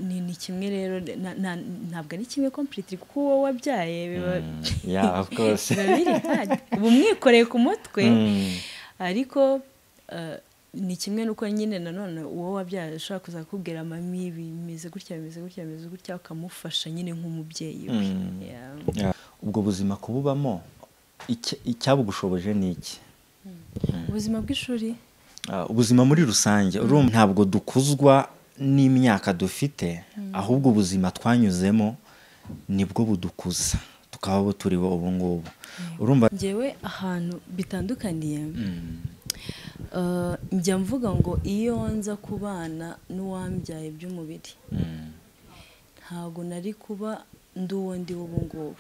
ni, ni kimwe rero na- na- ntabwo ari kimwe completely kuko uwo wabyaye biba yeah of course biba biri hard. uba umwikoreye ku mutwe ariko eh, ni kimwe n'uko nyine nanone uwo wabyaye ashobora kuza kukubwira mami bimeze gutya bimeze gutya bimeze gutya ukamufasha nyine nk'umubyeyi we Yeah. ubwo buzima kububamo icya- icyabugushoboje ni iki ubuzima bw'ishuri Ah, ubuzima muri rusange urumva ntabwo dukuzwa n'imyaka dufite ahubwo ubuzima twanyuzemo nibwo budukuza tukaba abo turiho ubu ngubu urumva ngewe ahantu bitandukaniye eh, njya mvuga ngo iyo nza kubana n'uwambyaye by'umubiri ntabwo nari kuba ndi uwo ndi w'ubu ngubu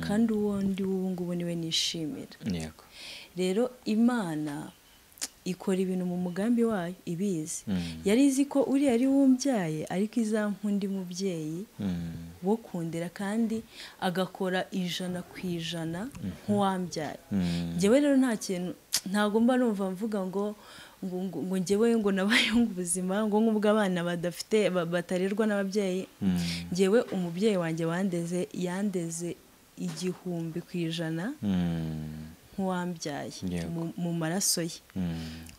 kandi uwo ndi w'ubu ngubu niwe nishimira yego rero imana ikora ibintu mu mugambi wayo ibizi yari izi ko uriya ari wumbyaye ariko izampa undi mubyeyi wo kundera kandi agakora ijana ku ijana nk'uwambyaye njyewe rero nta kintu ntagomba numva mvuga ngo ngo ngo- ngo njyewe ngo nabayeho ubuzima ngo nk'ubwo abana badafite ba- batarerwa n'ababyeyi njyewe umubyeyi wanjye wandeze yandeze igihumbi ku ijana nk'uwambyaye Yego. mu- mu maraso ye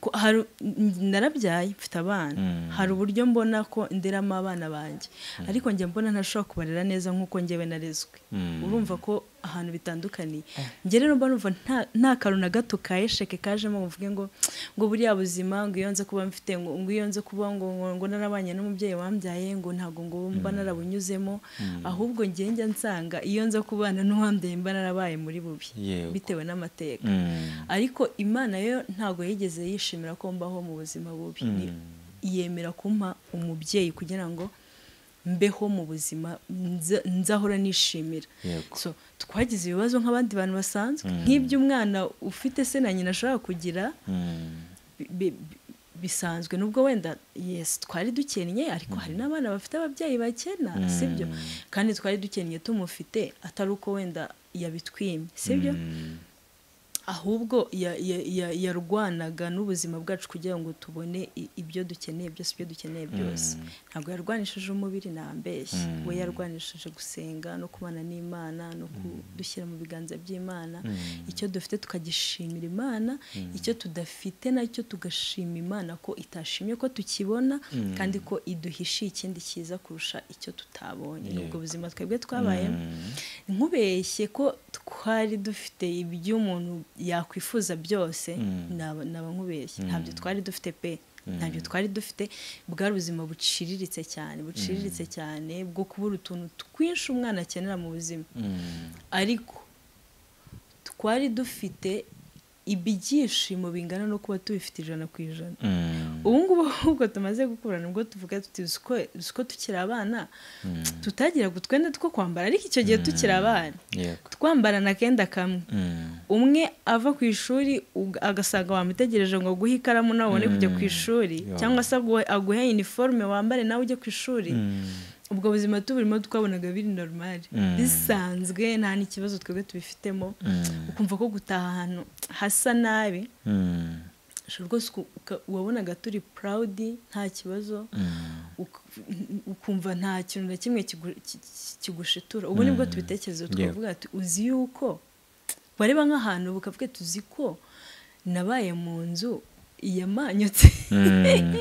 Ko hari- n- narabyaye mfite abana hari uburyo mbona ko nderamo abana banjye ariko njye mbona ntashobora kubarera neza nk'uko njyewe narezwe urumva ko ahantu bitandukaniye njye rero mba numva nta- nta kantu na gato ka esheke kajemo ngo mvuge ngo ngo buriya buzima ngo iyo nze kuba mfite ngo ngo iyo nze kuba ngo ngo- ngo narabanye n'umubyeyi wambyaye ngo ntabwo ngo mba narabunyuzemo ahubwo njye njya nsanga iyo nze kubana n'uwambyaye mba narabaye muri bubi Yego. bitewe n'amateka ariko imana yo ntabwo yigeze yishimira ko mbaho mu buzima bubi Ni- yemera kumpa umubyeyi kugira ngo mbeho mu buzima nza- nzahora nishimira Yego. So, twagize ibibazo nk'abandi bantu basanzwe nk'iby'umwana ufite se na nyina ashobora kugira bi- bi- bi- bisanzwe nubwo wenda yes twari dukennye ariko hari n'abana bafite ababyeyi bakena sibyo kandi twari dukennye tumufite atari uko wenda yabitwimye sibyo ahubwo ya- ya- ya- yarwanaga n'ubuzima bwacu kugira ngo tubone i- ibyo dukeneye byose ibyo dukeneye byose ntabwo yarwanishije umubiri nambeshye we yarwanishije gusenga no kubana n'imana no kudushyira mu biganza by'imana icyo dufite tukagishimira imana icyo tudafite nacyo tugashima imana ko itashimye ko tukibona kandi ko iduhishiye ikindi cyiza kurusha icyo tutabonye ubwo buzima twebwe twabayemo nkubeshye ko twari dufite ibyo umuntu yakwifuza byose naba naba nkubeshye ntabyo twari dufite pe ntabyo twari dufite bwari ubuzima buciriritse cyane buciriritse cyane bwo kubura utuntu twinshi umwana akenera mu buzima ariko twari dufite ibyishimo bingana no kuba tubifite ijana ku ijana ubu ngubu ahubwo tumaze gukurana ubwo tuvuga tuti uzi ko- uzi ko tukiri abana tutagira utwenda two kwambara ariko icyo gihe tukiri abana yego twambarana akenda kamwe Mm. umwe ava ku ishuri uga- agasanga wamutegereje ngo aguhe ikaramu nawe ubone kujya ku ishuri Yeah. cyangwa se aguhe- aguhe iniforume wambare nawe ujye ku ishuri ubwo buzima tuburimo twabonaga biri normal Mm. bisanzwe nta n'ikibazo twebwe tubifitemo Mm. ukumva ko gutaha ahantu hasa nabi Mm. ushobora rwose uku- uka- wabonaga turi proudi nta kibazo Mm. uk- ukumva nta kintu na kimwe kigu- ki- ki- kigushitura ubu nibwo tubitekerezo twavuga ati uzi yuko wareba nk'ahantu bukavuga ati uzi ko nabaye mu nzu yamanyutse Mm. yego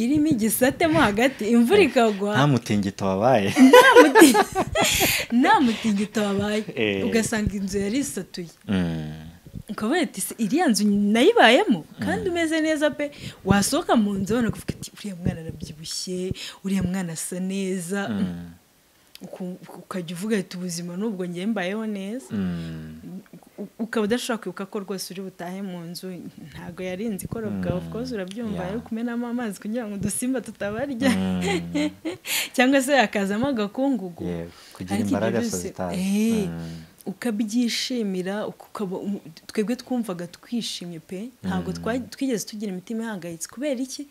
irimo igisate mo hagati imvura ikagwa nta mutingito wabaye nta mutingito wabaye Eh. ugasanga inzu yari isatuye Mm. ukaba ati se iriya nzu nayibayemo kandi umeze neza pe wasohoka mu nzu ubona kuvuga ati uriya mwana arabyibushye uriya mwana asa neza Mm. uku- ukajya uvuga ati ubuzima n'ubwo ngiye mbayeho neza Mm. U- ukaba udashobora kwibuka ko rwose uri butahe mu nzu ntabwo yari inzu ikorobwa of course urabyumva Yeah. ari kumenamo amazi kugira ngo udusimba tutabarya Mm. cyangwa se hakazamo agakungugu yego kugira Ariko ibyo imbaraga byose- sozitari Eh. ukabyishimira ukaba- um- twebwe twumvaga twishimye pe ntabwo twa- twigeze tugira imitima ihangayitse kubera iki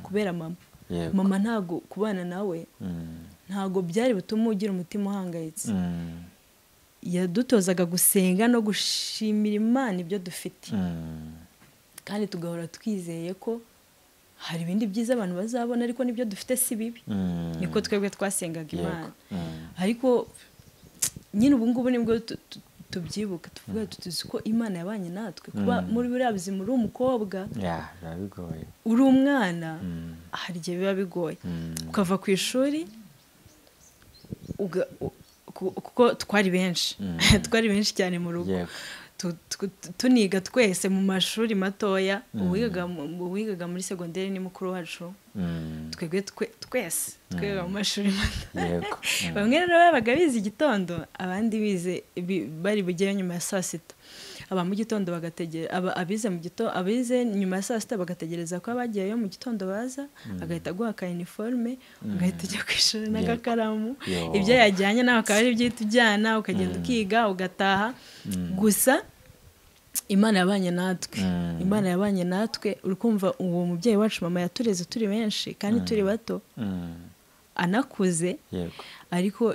kubera mama yego mama ntabwo kubana nawe Mm. ntabwo byari butume ugira umutima uhangayitse Mm. yadutozaga gusenga no gushimira imana ibyo dufite Mm. kandi tugahora twizeye ko hari ibindi byiza abantu bazabona ariko n'ibyo dufite si bibi Mm. niko twebwe twasengaga Yego. imana Mm. ariko nyine ubu ngubu nibwo tu- tu- tubyibuka tuvuga tuzi ko imana yabanye natwe kuba muri buriya buzima uri umukobwa ya biba bigoye uri umwana Mm. hari igihe biba bigoye Mm. ukava ku ishuri uga- u- ku- kuko twari benshi twari benshi cyane mu rugo yego tu- tu- tu- tuniga twese mu mashuri matoya uwigaga mu- uwigaga muri segonderi ni mukuru wacu Mm. twebwe twe- twese twigaga mu mashuri mato yego bamwe rero babaga bize igitondo abandi bize bi- bari bugeyo nyuma ya saa sita aba mu gitondo bagategereza abize mu gitondo abize nyuma ya saa sita bagategereza ko abagiyeyo mu gitondo baza agahita aguha ka iniforume ugahita ujya ku ishuri n'agakaramu Yo. ibyo yajyanye nawe akaba ari ibyo uhita ujyana ukagenda ukiga ugataha gusa imana yabanye natwe Mm. imana yabanye natwe uri kumva uwo mubyeyi wacu mama yatureze turi benshi kandi turi bato Mm. anakuze yego ariko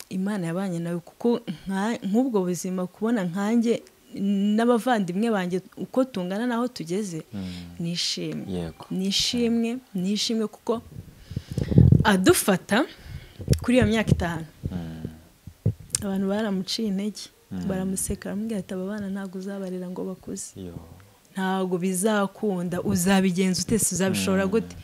imana yabanye nawe kuko nka- nk'ubwo buzima kubona nkanjye n'abavandimwe banjye uko tungana n'aho tugeze ni ishimwe yego ni ishimwe ni ishimwe kuko adufata kuri iyo myaka itanu Mm. abantu baramuciye intege baramuseka baramubwira ati aba bana ntabwo uzabarera ngo bakuze yo ntabwo bizakunda uzabigenza ute se uzabishobora gute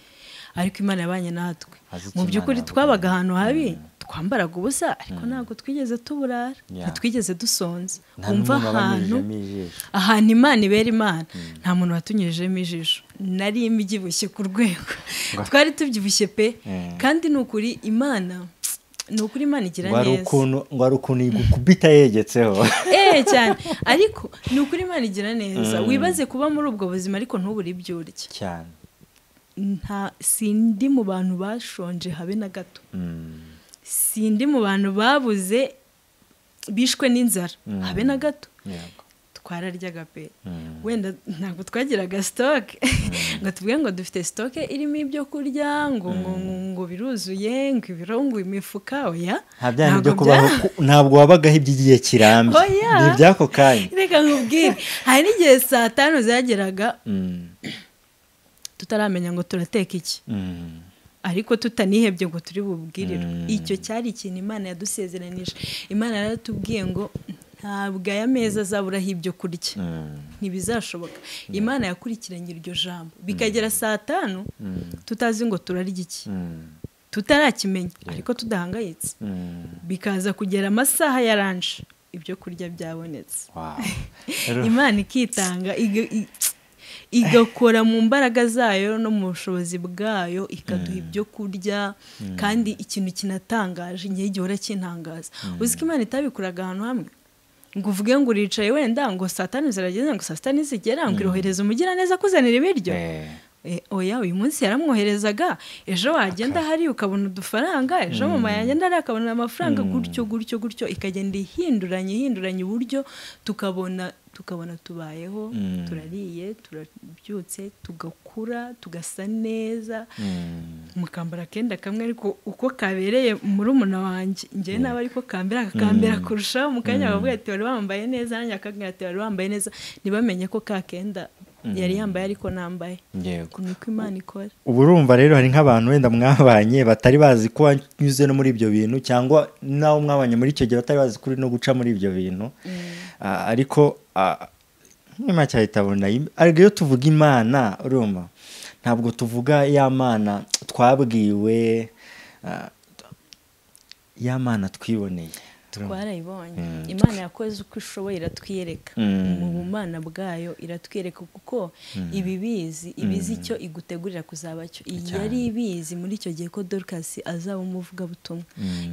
ariko imana yabanye natwe Azi icyo mu by'ukuri Imana twabaga yavuga. ahantu habi twambaraga ubusa ariko ntabwo twigeze tuburara Yeah. ntitwigeze dusonza nta wumva n'umuntu ahantu wabanyujijemo ijisho ahantu imana ibera imana nta muntu watunyujijemo ijisho nari mbyibushye ku rwego twari tubyibushye pe Mm. kandi ni ukuri imana ni ukuri imana igira ngo hari neza ukuntu ngo hari ukuntu igukubita yegetseho eee cyane ariko ni ukuri imana igira neza wibaze kuba muri ubwo buzima ariko ntubure ibyo urya cyane nta sindi mu bantu bashonje habe na gato Mm. sindi mu bantu babuze bishwe n'inzara habe na gato yego twararyaga pe Mm. wenda ntabwo twagiraga sitoke ngo tuvuge ngo dufite sitoke irimo ibyo kurya ngo ngo ngo- ngo biruzuye ngo ibirungu imifuka oya nta byanya Ntabwo byo kubaho bya- ku- ntabwo wabagaho iby'igihe kirambye Oya. ni iby'ako kanya reka nkubwire hari n'igihe saa tanu zageraga Mm. tutaramenya ngo turateka iki Mm. ariko tutanihebye ngo turi bubwirirwe Mm. icyo cyari ikintu imana yadusezeranije imana yaratubwiye ngo ntabwo aya meza azaburaho ibyo kurya Mm. ntibizashoboka imana yakurikiranye iryo jambo bikagera saa tanu tutazi ngo turarya iki Mm. tutarakimenya ariko tudahangayitse Mm. bikaza kugera amasaha ya ranje ibyo kurya byabonetse wow Rero, imana ikitanga iga- i- igakora mu mbaraga zayo no mu bushobozi bwayo ikaduha ibyo kurya kandi ikintu kinatangaje igihe gihora kintangaza uzi ko imana itabikoraga ahantu hamwe ngo uvuge ngo uricaye wenda ngo saa tanu zirageze ngo saa sita nizigera ngo irohereze umugiraneza akuzanira ibiryo Eh, oya uyu munsi yaramwoherezaga ejo wagenda hari ukabona udufaranga ejo mama yagenda hari akabona amafaranga gutyo gutyo gutyo ikagenda ihinduranya ihinduranya uburyo tukabona tukabona tubayeho Mm. turariye turabyutse tugakura tugasa neza mukambara akenda kamwe ariko uko kabereye muri umuna wanjye njyewe nawe ariko kambera kakambera kurushaho mu kanya bakavuga ati wari wambaye neza nanjye akabwira ati wari wambaye neza ntibamenye ko ka kenda yari yambaye ariko nambaye yego niko imana ikora ubu urumva rero hari nk'abantu wenda mwabanye batari bazi ko wanyuze no muri ibyo bintu cyangwa n'abo mwabanye muri icyo gihe batari bazi ko uri no guca muri ibyo bintu Ah, ariko ah, nk'imana cyahita abona im- ariko iyo tuvuga imana urumva ntabwo tuvuga ya mana twabwiwe ah, ya mana twiboneye Turumva? twarayibonye imana yakoze uko ishoboye iratwiyereka Mm. mu bumana bwayo iratwiyereka kuko iba ibizi ibizi icyo igutegurira kuzaba cyo Iyi yari ibizi muri icyo gihe ko dorukasi azaba umuvugabutumwa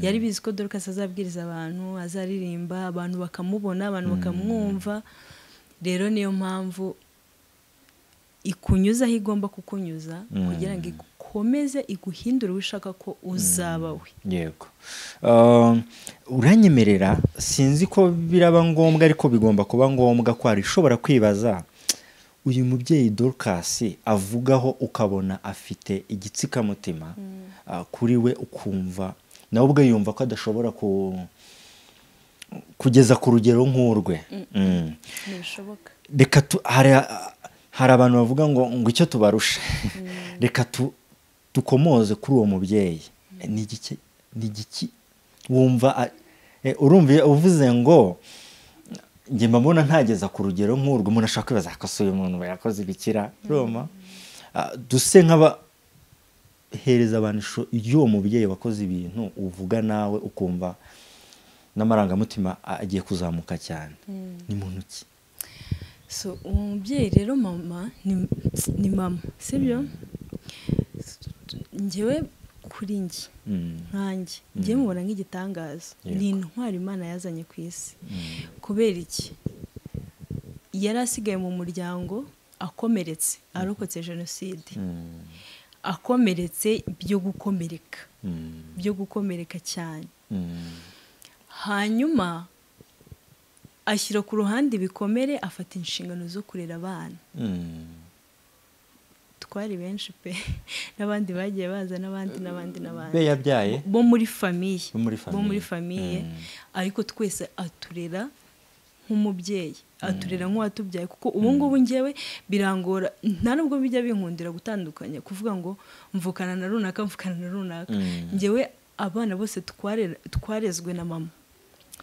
yari ibizi ko dorukasi azabwiriza abantu azaririmba abantu bakamubona abantu bakamwumva rero niyo mpamvu ikunyuza aho igomba kukunyuza kugira ngo ikomeze iguhindure uwo ishaka ko uzaba we yego Um, uranyemerera sinzi ko biraba ngombwa ariko bigomba kuba ngombwa ko hari ushobora kwibaza uyu mubyeyi dorukasi avugaho ukabona afite igitsikamutima ah, kuri we ukumva nawe ubwe yumva ko adashobora ku kugeza ku rugero nk'urwe Mm. ntibishoboka reka tu hari hari abantu bavuga ngo ngo icyo tubarusha reka tu dukomoze kuri uwo mubyeyi ni igiki ni igiki wumva a- eh, urumva iyo uvuze ngo njye mba mbona ntageza ku rugero nk'urwo umuntu ashobora kwibaza akose uyu muntu yakoze ibikira roma Ah, duse nk'aba hereza abantu ishusho y'uwo mubyeyi wakoze ibintu uvuga nawe ukumva n'amarangamutima agiye kuzamuka cyane ni muntu ki so uwo mubyeyi rero mama ni, ni mama sibyo ngewe kuri njye nkanjye ngewe mubona nk'igitangaza ni intwari imana yazanye ku isi kubera iki yari asigaye mu muryango akomeretse arokotse jenoside akomeretse byo gukomereka byo gukomereka cyane hanyuma ashyira ku ruhande ibikomere afata inshingano zo kurera abana twari benshi pe n'abandi bagiye baza n'abandi n'abandi n'abandi be yabyaye bo muri famiye Bo muri bo muri famiye. famiye ariko twese aturera nk'umubyeyi aturera nk'uwatubyaye kuko ubu ngubu ngewe birangora nta nubwo bijya binkundira gutandukanya kuvuga ngo mvukana na runaka mvukana na runaka Mm. ngewe abana bose twarera- twarezwe na mama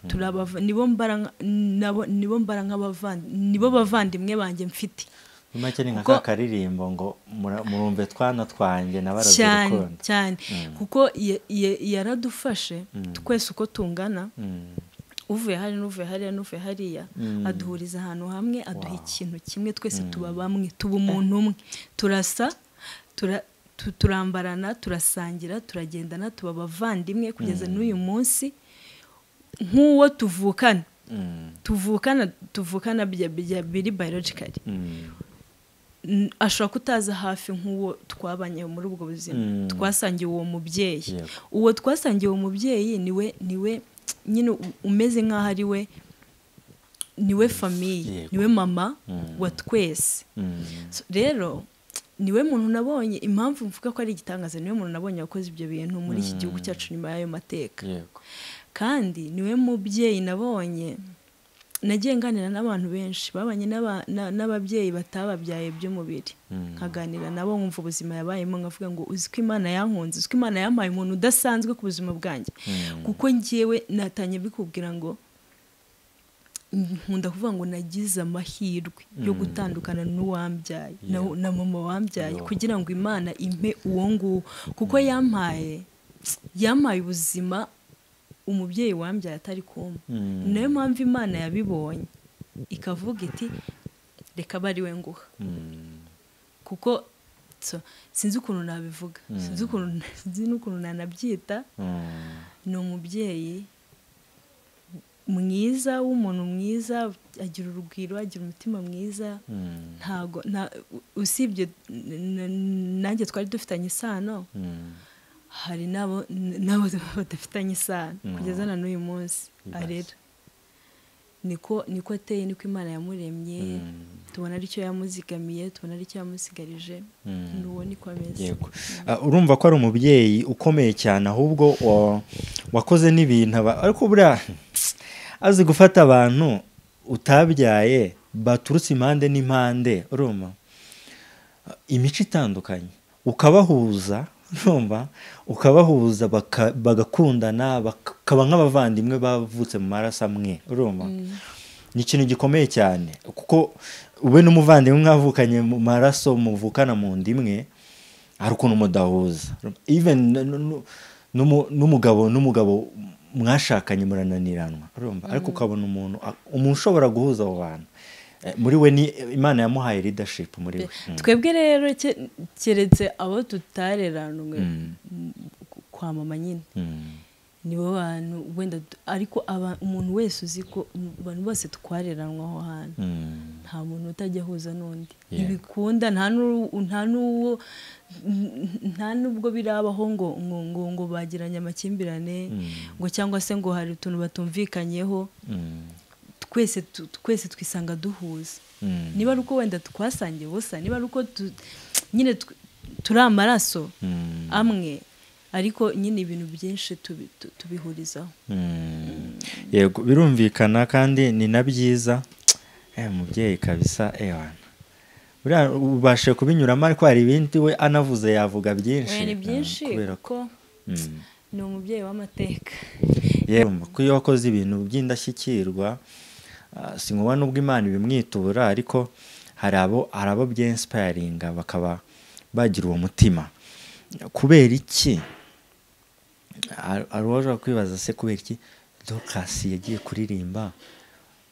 turabava nibo mbara nka- nabo- nibo mbara nk'abavandi nibo bavandimwe banjye mfite muri make ni nka Ubwo- ka karirimbo ngo mura- murumve twana twanjye nabaraze cyane urukundo cyane kuko ya- ya- yaradufashe twese uko tungana Mm. uvuye hano n'uvuye hariya n'uvuye hariya aduhuriza ahantu hamwe aduha ikintu kimwe twese tuba bamwe tuba umuntu umwe turasa tura- tu- turambarana turasangira turagendana tuba abavandimwe kugeza n'uyu munsi nk'uwo tuvukana Mm. tuvukana tuvukana bya- bya- biri biologically Mm. N- ashobora kutaza hafi nk'uwo twabanye muri ubwo buzima Mm. twasangiye uwo mubyeyi Yego. uwo twasangiye uwo mubyeyi niwe niwe nyine u- umeze nk'aho ari we niwe famiye Yego. niwe mama wa twese Mm. So, rero niwe muntu nabonye impamvu mvuga ko ari igitangaza niwe muntu nabonye wakoze ibyo bintu muri iki gihugu cyacu nyuma y'ayo mateka yego kandi niwe mubyeyi nabonye nagiye nganira n'abantu benshi babanye n'aba- na- n'ababyeyi batababyaye by'umubiri nkaganira nabo nkumva ubuzima yabayemo nkavuga ngo uzi ko imana yankunze uzi ko imana yampaye umuntu udasanzwe ku buzima bwanjye kuko ngewe natanye bikubwira ngo nkunda kuvuga ngo nagize amahirwe yo gutandukana n'uwambyaye na, na mama wambyaye kugira ngo imana impe uwo nguwo kuko yampaye yampaye ubuzima umubyeyi wambyaye atari kumpa ni nayo mpamvu imana yabibonye ikavuga iti reka abe ari we nguha kuko so, sinzi ukuntu nabivuga sinzi ukuntu sinzi n'ukuntu nanabyita Mm. ni umubyeyi mwiza w'umuntu mwiza agira urugwiro agira umutima mwiza ntago nta- usibye n- n- nanjye twari dufitanye isano hari n'abo n- n'abo badafitanye isano Mm. kugeza na n'uyu munsi Yes. arera niko niko ateye niko imana yamuremye tubona aricyo yamuzigamiye tubona aricyo yamusigarije n'uwo niko ameze yego Ah, urumva ko ari umubyeyi ukomeye cyane ahubwo wa- wakoze n'ibintu aba- ariko buriya azi gufata abantu utabyaye baturutse impande n'impande urumva Ah, imico itandukanye ukabahuza urumva ukabahuza baka- bagakundana bakaba nk'abavandimwe bavutse mu maraso amwe urumva ni ikintu gikomeye cyane kuko ube n'umuvandimwe mwavukanye mu maraso muvukana mu nda imwe hari ukuntu mudahuza even n- n- n- n'umu- n'umugabo n'umugabo mwashakanye murananiranwa urumva ariko ukabona umuntu a- umuntu ushobora guhuza abo bantu Eh, muri we ni imana yamuhaye leadership muri we Mm. twebwe rero ke- keretse abo tutareranwe Mm. m- kwa mama nyine Mm. nibo bantu wenda du- ariko aba- umuntu wese uzi ko m- abantu bose twareranwe aho hantu Mm. nta muntu utajya ahuza n'undi Yeah. ntibikunda nta n'uru- nta n'uwo n- nta n'ubwo birabaho ngo ngo ngo, ngo bagiranye amakimbirane ngo cyangwa se ngo hari utuntu batumvikanyeho Mm. twese tu- twese twisanga duhuza Mm. niba ari uko wenda twasangiye ubusa niba ari uko tu- nyine tw- turi amaraso Mm. amwe ariko nyine ibintu byinshi tubi- tu- tubihurizaho Mm. yego birumvikana kandi ni na byiza eh umubyeyi kabisa ewana buriya ubashe kubinyuramo ariko hari ibindi we anavuze yavuga byinshi ni byinshi eh, kubera ko kuko Mm. ni umubyeyi w'amateka yewe ko iyo wakoze ibintu by'indashyikirwa ah, si ngombwa n'ubwo imana ibimwitura ariko hari abo hari abo byinsipayiringa bakaba bagira uwo mutima kubera iki hari hari uwashobora kwibaza se kubera iki dokasi yagiye kuririmba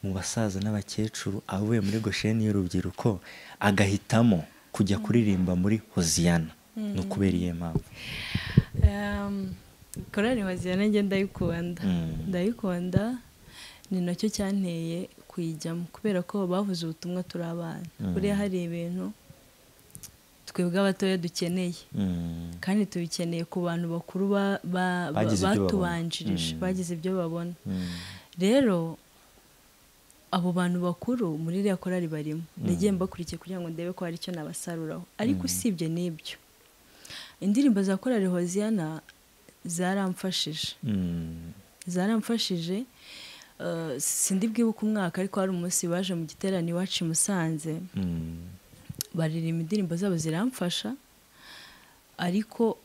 mu basaza n'abakecuru avuye muri gosheni y'urubyiruko agahitamo kujya kuririmba muri hoziyana ni ukubera iyo mpamvu Em, korali wazirana njye ndayikunda Mm. ndayikunda ni nacyo cyanteye kuyijyamo kubera ko bavuze ubutumwa turi abana Mm. buriya hari ibintu twebwe abatoya dukeneye Mm. kandi tubikeneye ku bantu bakuru ba- ba- ba- Bagize ibyo babona. batubanjirije Mm. bagize ibyo babona Mm. rero abo bantu bakuru muri iriya korari barimo nagiye mbakurikiye kugira ngo ndebe ko hari icyo nabasaruraho ariko usibye n'ibyo indirimbo za korari hoziyana zaramfashije Mm. zaramfashije eh, sindi bwibuke umwaka ariko hari umunsi baje mu giterane iwacu i musanze Mm. baririmba indirimbo zabo ziramfasha ariko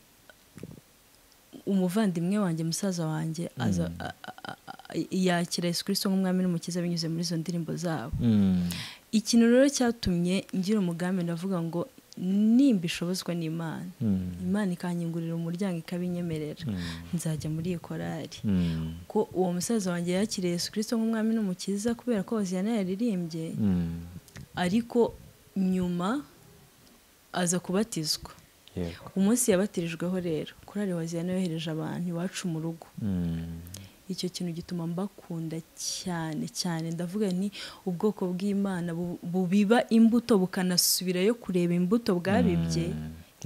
umuvandimwe wanjye musaza wanjye aza a- a- a- yakira yesu kirisito nk'umwami n'umukiza binyuze muri izo ndirimbo zabo Mm. ikintu rero cyatumye ngira umugambi ndavuga ngo nimba ishobozwa n'imana Mm. imana ikanyingurira umuryango ikabinyemerera Mm. nzajya muri iyi korari Mm. ko uwo musaza wanjye yakiriye yesu kirisito nk'umwami n'umukiza kubera ko hoziyana yaririmbye Mm. ariko nyuma aza kubatizwa yego umunsi yabatirijweho rero korari waziyana yohereje abantu iwacu mu rugo Mm. icyo kintu gituma mbakunda cyane cyane ndavuga ni ubwoko bw'imana bu- bubiba imbuto bukanasubirayo kureba imbuto bwabibye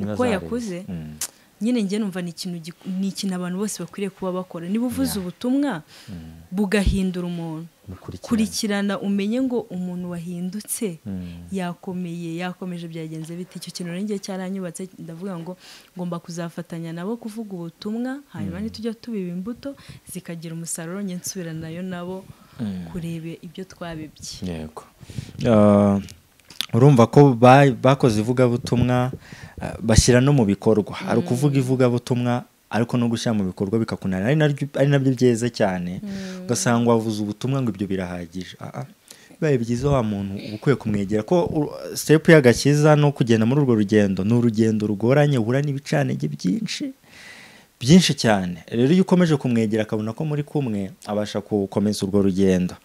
Niba uko zaribye. yakuze Mm. nyine njye numva ni ikintu gik- ni ikintu abantu bose bakwiriye kuba bakora niba uvuze ubutumwa bugahindura umuntu Mukurikirane. kurikirana umenye ngo umuntu wahindutse Mm. yakomeye yakomeje byagenze bite icyo kintu rero njye cyaranyubatse ndavuga ngo ngomba kuzafatanya nabo kuvuga ubutumwa hanyuma nitujya tubiba imbuto zikagira umusaruro njye nsubiranayo nabo kureba ibyo twabibye yego Ah, urumva ko ba- bakoze ivugabutumwa ah, bashyira no mu bikorwa hari ukuvuga ivugabutumwa ariko no gushyira mu bikorwa bikakunanira ari naryo- ari nabyo byeze cyane ugasanga wavuze ubutumwa ngo ibyo birahagije Ah, ah. bibaye byiza wa muntu uba ukwiye kumwegera ko u- sitepu y'agakiza no kugenda muri urwo rugendo ni urugendo rugoranye uhura n'ibicanenge byinshi byinshi cyane rero iyo ukomeje kumwegera akabona ko muri kumwe abasha gukomeza urwo rugendo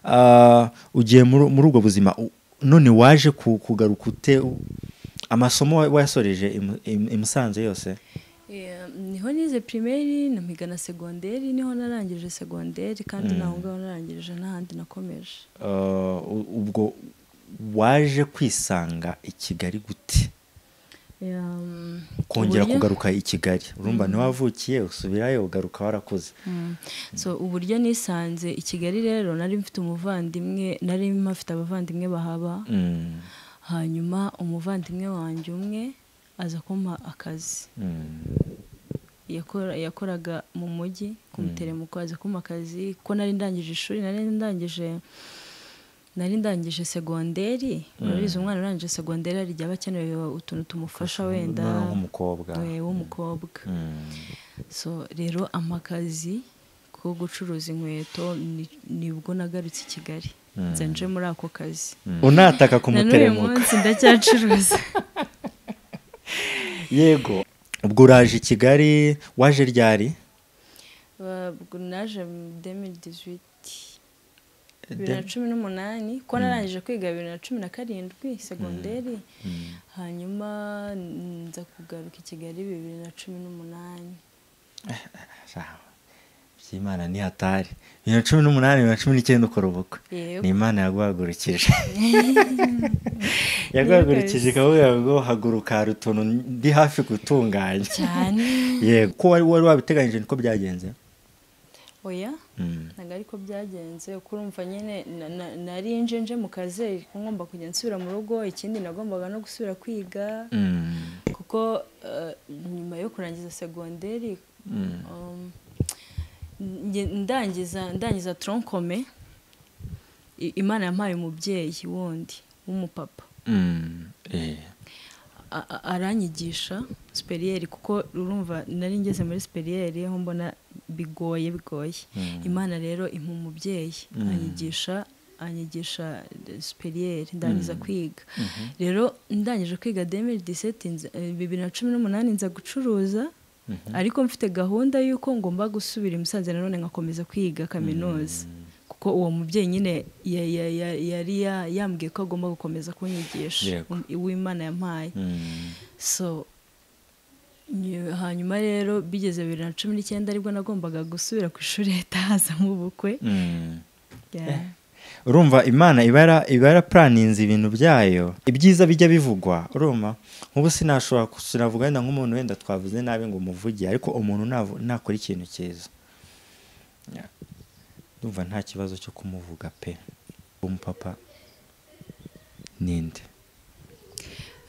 Ah, ugiye muri muri ubwo buzima u- none waje ku- kugaruka ute amasomo wa- wayasoreje i Mu- i i Musanze yose Eh, niho nize pirimeri nampiga na segonderi niho narangije segonderi kandi Mm. naho ngaho narangirije n'ahandi nakomeje Uh, u- ubwo waje kwisanga i kigali gute Um, kongera uburyo- kugaruka i kigali urumva ntiwavukiye usubirayo ugaruka warakuze Mm. so uburyo nisanze i kigali rero nari mfite umuvandimwe nari mpafite abavandimwe bahaba Mm, hanyuma umuvandimwe wanjye umwe aza kumpa akazi mm, yakora yakoraga mu mujyi kumuterema uko aza kumpa akazi ko nari ndangije ishuri nari ndangije nari ndangije segonderi urabizi umwana urangije segonderi hari igihe aba akeneye utuntu tumufasha wenda noneho nk'umukobwa we, w'umukobwa Mm, so rero amakazi ko gucuruza inkweto ni- nibwo nagarutse i kigali nze nje muri ako kazi unataka na n'uyu kumuteremuka munsi ndacyacuruza yego ubwo uraje i kigali waje ryari Ubwo naje mu 2018 bibiri na cumi n'umunani ko narangije kwiga bibiri na cumi na karindwi segonderi hanyuma nza kugaruka i kigali bibiri na cumi n'umunani Ah, by'imana ni hatari bibiri na cumi n'umunani bibiri na cumi n'icyenda ukora ubukwe Yego. ni imana yaguhagurukije yaguhagurukije ikakubwira ngo haguruka hari utuntu ndi hafi gutunganya cyane yego ko wari wari wabiteganyije niko byagenze oya Mm. ntabwo ariko byagenze uko urumva nyine na- na- nari njenje mu kazi ko ngomba kujya nsubira mu rugo ikindi nagombaga no gusubira kwiga Mm. kuko eh, nyuma yo kurangiza segonderi um, nge- ndangiza ndangiza tronkome I- imana yampaye umubyeyi wundi w'umupapa Mm. Eh. a- a- aranyigisha superiyeri kuko urumva nari ngeze muri superiyeri aho mbona bigoye bigoye imana rero impa umubyeyi anyigisha anyigisha superiyeri ndangiza kwiga rero ndangije kwiga demiri diseti bibiri na cumi n'umunani nza gucuruza ariko mfite gahunda y'uko ngomba gusubira i musanze nanone ngakomeza kwiga kaminuza kuko uwo mubyeyi nyine ya- ya- ya- yari ya- yambwiye ko agomba gukomeza kunyigisha Yego. uw'imana yampaye Mm. so nyu- hanyuma rero bigeze bibiri na cumi n'icyenda aribwo nagombaga gusubira ku ishuri leta hazamo ubukwe Mm. Yeah. urumva imana ibara ibara puraninze ibintu byayo ibyiza bijya bivugwa urumva nk'ubu sinashobora ku- sinavuga wenda nk'umuntu wenda twavuze nabi ngo umuvuge ariko umuntu navu- nakora ikintu cyiza Ya. ndumva nta kibazo cyo kumuvuga pe umupapa ninde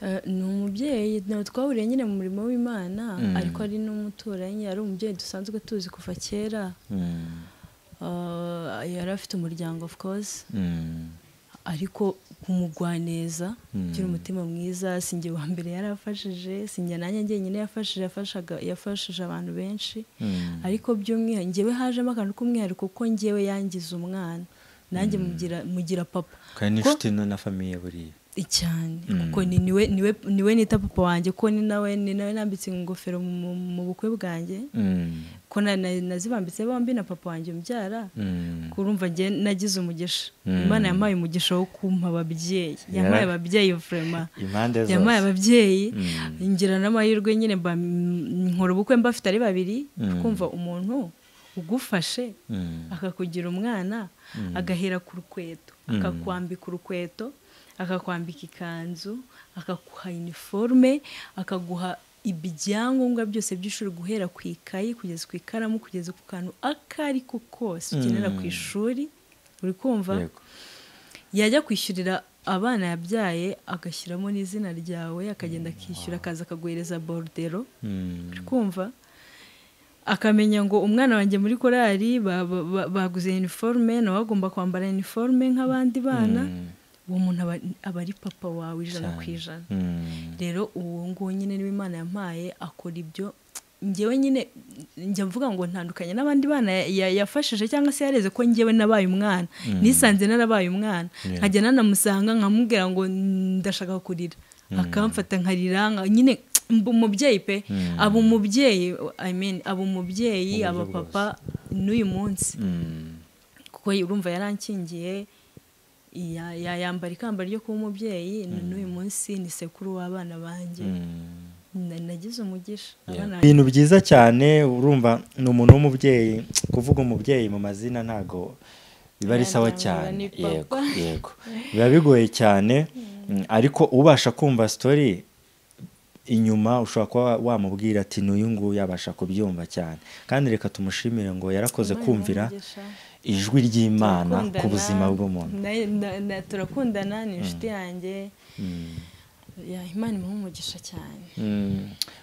Eh, ni umubyeyi nawe twahuriye nyine mu murimo w'imana Mm. ariko ari n'umuturanyi ari umubyeyi dusanzwe tuzi kuva kera Mm. Eh, yari afite umuryango of course Mm. ariko kumugwaneza Mm. ugira umutima mwiza sinjye wa mbere yarafashije sinjye nanjye njyenyine yafashije yafashaga yafashije abantu benshi Mm. ariko by'umwihariko njyewe hajemo akantu k'umwihariko kuko njyewe yangiza umwana nanjye mugira mugira papa kandi Ko- n'inshuti no na famiye buriya cyane Mm. kuko ni niwe niwe niwe nita papa wanjye ko ni nawe ni nawe nambitse ingofero mu- mu- mu bukwe bwanjye Mm. ko na- na- nazibambitse bombi na papa wanjye umbyara Mm. kurumva njye nagize umugisha Mm. imana yampaye umugisha wo kumpa ababyeyi yampaye Yara- ababyeyi vurema impande zose yampaye ababyeyi Mm. ngira n'amahirwe nyine mba- m- nkora ubukwe mbafite ari babiri Mm. kumva umuntu ugufashe Mm. akakugira umwana agahera ku rukweto Mm. akakwambika urukweto akakwambika ikanzu akaguha iniforume akaguha ibyangombwa byose by'ishuri guhera ku ikayi kugeza ku ikaramu kugeza ku kantu ako ari ko kose ukenera ku Mm. ishuri uri kumva Yego. yajya kwishyurira abana yabyaye agashyiramo n'izina ryawe akagenda akishyura akaza akaguhereza borudero Mm. uri kumva akamenya ngo umwana wanjye muri korari ba- ba- ba- baguze iniforume nawe agomba kwambara iniforume nk'abandi bana Mm. uwo muntu aba aba ari papa wawe ijana ku Cyane. ijana Mm. rero uwo nguwo nyine niwe imana yampaye akora ibyo ngewe nyine njya mvuga ngo ntandukanye n'abandi bana ya- ya- yafashije cyangwa se yareze ko ngewe nabaye umwana nisanze narabaye umwana Yeah. nkajya nanamusanga nkamubwira ngo ndashaka kurira akamfata nkarira nka- nyine mba umubyeyi pe Mm. aba umubyeyi I mean, aba umubyeyi Mu buryo aba papa n'uyu munsi Mm. kuko urumva yarankingiye ya- ya- yambara ikamba ryo kuba umubyeyi n'uyu munsi ni sekuru w'abana banjye Mm. na- nagize umugisha Yeah. abana ibintu byiza cyane urumva ni umuntu w'umubyeyi kuvuga umubyeyi mu mazina ntabwo biba ari Yeah, sawa ndavuga cyane ni papa. yego yego biba bigoye cyane mm, ariko ubasha kumva sitori inyuma ushobora kuba wamubwira ati n'uyu nguyu yabasha kubyumva cyane kandi reka tumushimire ngo yarakoze Imana kumvira iramugisha. ijwi ry'imana ku Turakundana, buzima bw'umuntu na- na- na- turakundana ni inshuti yanjye Ya, imana imuha umugisha cyane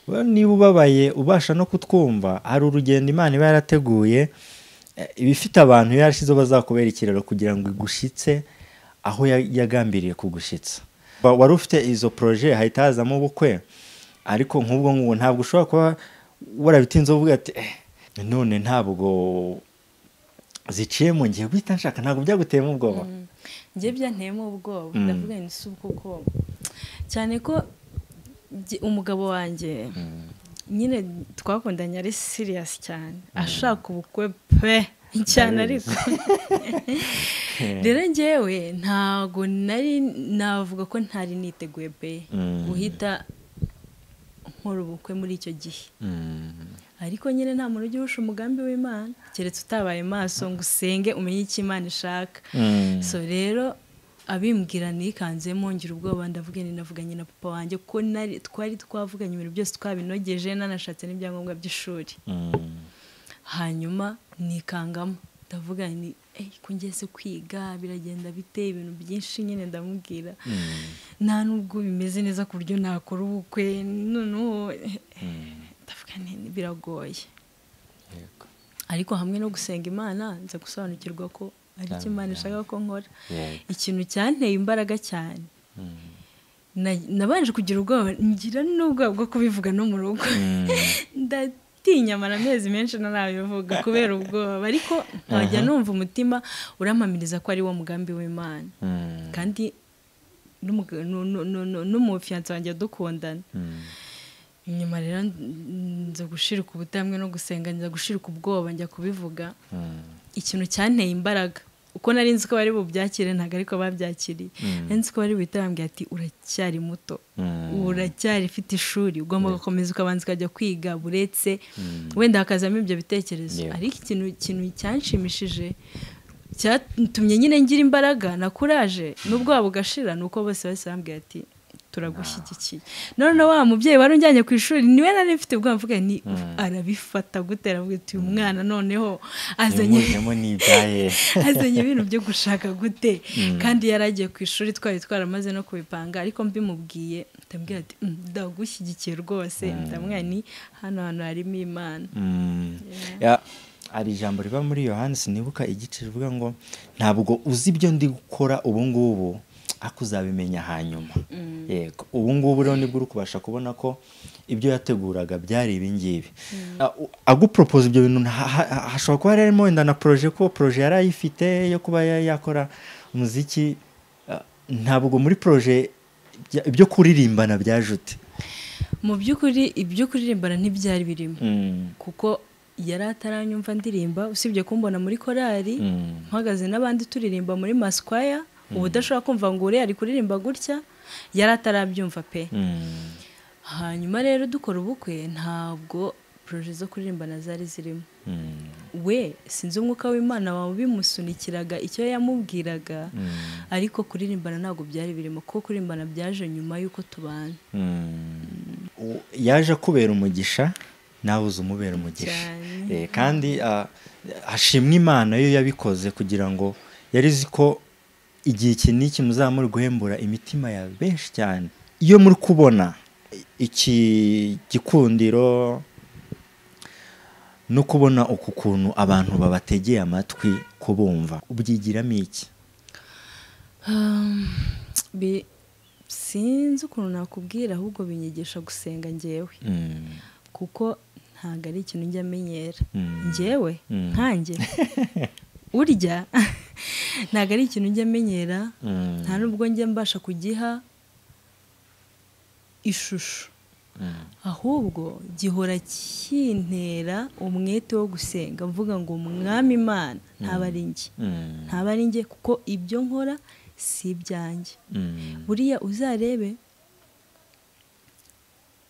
Well, niba ubabaye ubasha no kutwumva hari urugendo imana iba yarateguye eh, iba ifite abantu yarashyizeho bazakubera ikiraro kugira ngo igushyitse aho ya- yagambiriye kugushyitsa Ba- wari ufite izo poroje hahita hazamo ubukwe ariko nk'ubwo ngubu ntabwo ushobora kuba warabitinze uvuga ati "Eh, none ntabwo ziciye mu gihe guhita nshaka ntabwo byaguteyemo ubwoba njye byanteyemo ubwoba Mm. ndavuga nti si ubwo bwoba cyane ko jye- umugabo wanjye nyine twakundanye ari siriyasi cyane ashaka ubukwe pe cyane ariko rero njyewe ntago nari navuga ko ntari niteguye pe Mm. guhita nkora ubukwe muri icyo gihe ariko nyine nta muntu ujya urusha umugambi w'imana keretse utabaye maso ngo usenge umenye icyo imana ishaka Mm. so rero abimbwira nikanzemo ngira ubwoba ndavuga nti navuganye na papa wanjye ko nari- twari twavuganye ibintu byose twabinogeje nanashatse n'ibyangombwa by'ishuri Mm. hanyuma nikangamo ndavuga ni kungeze kwiga biragenda bite ibintu byinshi nyine ndamubwira nta nubwo bimeze neza ku buryo nakora ubukwe noneho eh, ndavuga nti biragoye yego ariko hamwe no gusenga imana nza gusobanukirwa ko ari Cyane, icyo imana cyane. ishaka ko nkora yego ikintu cyanteye imbaraga cyane Mm. Na- nabanje kugira ubwoba ngira n'ubwoba bwo kubivuga no mu rugo Mm. ndatinya amara amezi menshi ntarabivuga kubera ubwoba ariko nkajya numva umutima urampamiriza ko ari wo mugambi w'imana Mm. kandi n'umuga- nu- nu- nu- nu- n'umufiyanse wanjye dukundana Mm. nyuma rero n- nza gushirika ubutamwe no gusenga nza gushirika ubwoba njya kubivuga Mm. ikintu cyanteye imbaraga uko nari nzi ko bari bubyakire ntabwo ariko babyakiriye nari nzi ko bari buhita bambwira ati uracyari muto Mm. uracyari ufite ishuri ugomba gukomeza ukabanza ukajya kwiga buretse Mm. wenda hakazamo ibyo bitekerezo Yeah. ariko ikintu ikintu cyanshimishije cyatumye nyine ngira imbaraga na kuraje n'ubwoba bugashira ni uko bose bahise bambwira ati turagushyigikiye none wa mubyeyi wari unjyanye ku ishuri niwe nari mfite ubwoba mvuga ni arabifata gute aravuga ati uyu mwana noneho azanye yamujemo n'ibyaye azanye ibintu byo gushaka gute kandi yari agiye ku ishuri twari twaramaze no kubipanga ariko mbimubwiye ndamubwira ati "Mm, ndagushyigikiye rwose ndamwira ni hano hantu harimo imana Mm. Ya- hari ijambo riva muri yohani sinibuka igice rivuga ngo ntabwo uzi ibyo ndi gukora ubu ngubu ariko uzabimenya hanyuma yego ubu ngubu rero nibwo uri kubasha kubona ko ibyo yateguraga byari ibi ngibi A- u- agupropose ibyo bintu nta- ha- ha- hashobora kuba harimo wenda na poroje ko poroje yari ayifite yo kuba ya- yakora umuziki Ah, ntabwo muri poroje bya- ibyo kuririmbana byajute mu by'ukuri ibyo kuririmbana ntibyari birimo Mm. kuko yari ataranyumva ndirimba usibye kumbona muri korari Mm. mpagaze n'abandi turirimba muri masikwaya ubu udashobora kumva ngo uriya ari kuririmba gutya yari atarabyumva pe Mm. hanyuma rero dukora ubukwe ntabwo poroje zo kuririmbana zari zirimo Mm. we sinzi umwuka w'imana wawe bimusunikiraga icyo yamubwiraga Mm. ariko kuririmbana ntabwo byari birimo kuko kuririmbana byaje nyuma y'uko tubana U- yaje akubera umugisha nawe uza umubera umugisha Cyane. Eh, kandi ah, hashimwe imana yo yabikoze kugira ngo yari izi ko igihe iki n'iki muzamuri guhembura imitima ya benshi cyane iyo muri kubona i- iki gikundiro no kubona uku kuntu abantu babategeye amatwi kubumva ubyigiramo iki Um, bi- sinzi ukuntu nakubwira ahubwo binyigisha gusenga ngewe Mm, kuko ntabwo ari ikintu njya amenyera Mm. ngewe Mm. nkanjye urya ntabwo ari ikintu njya amenyera mm, nta nubwo njya mbasha kugiha ishusho mm, ahubwo gihora kintera umwete wo gusenga mvuga ngo mwami imana ntaba ari njye mm, ntaba ari njye kuko ibyo nkora si ibyanjye mm, buriya uzarebe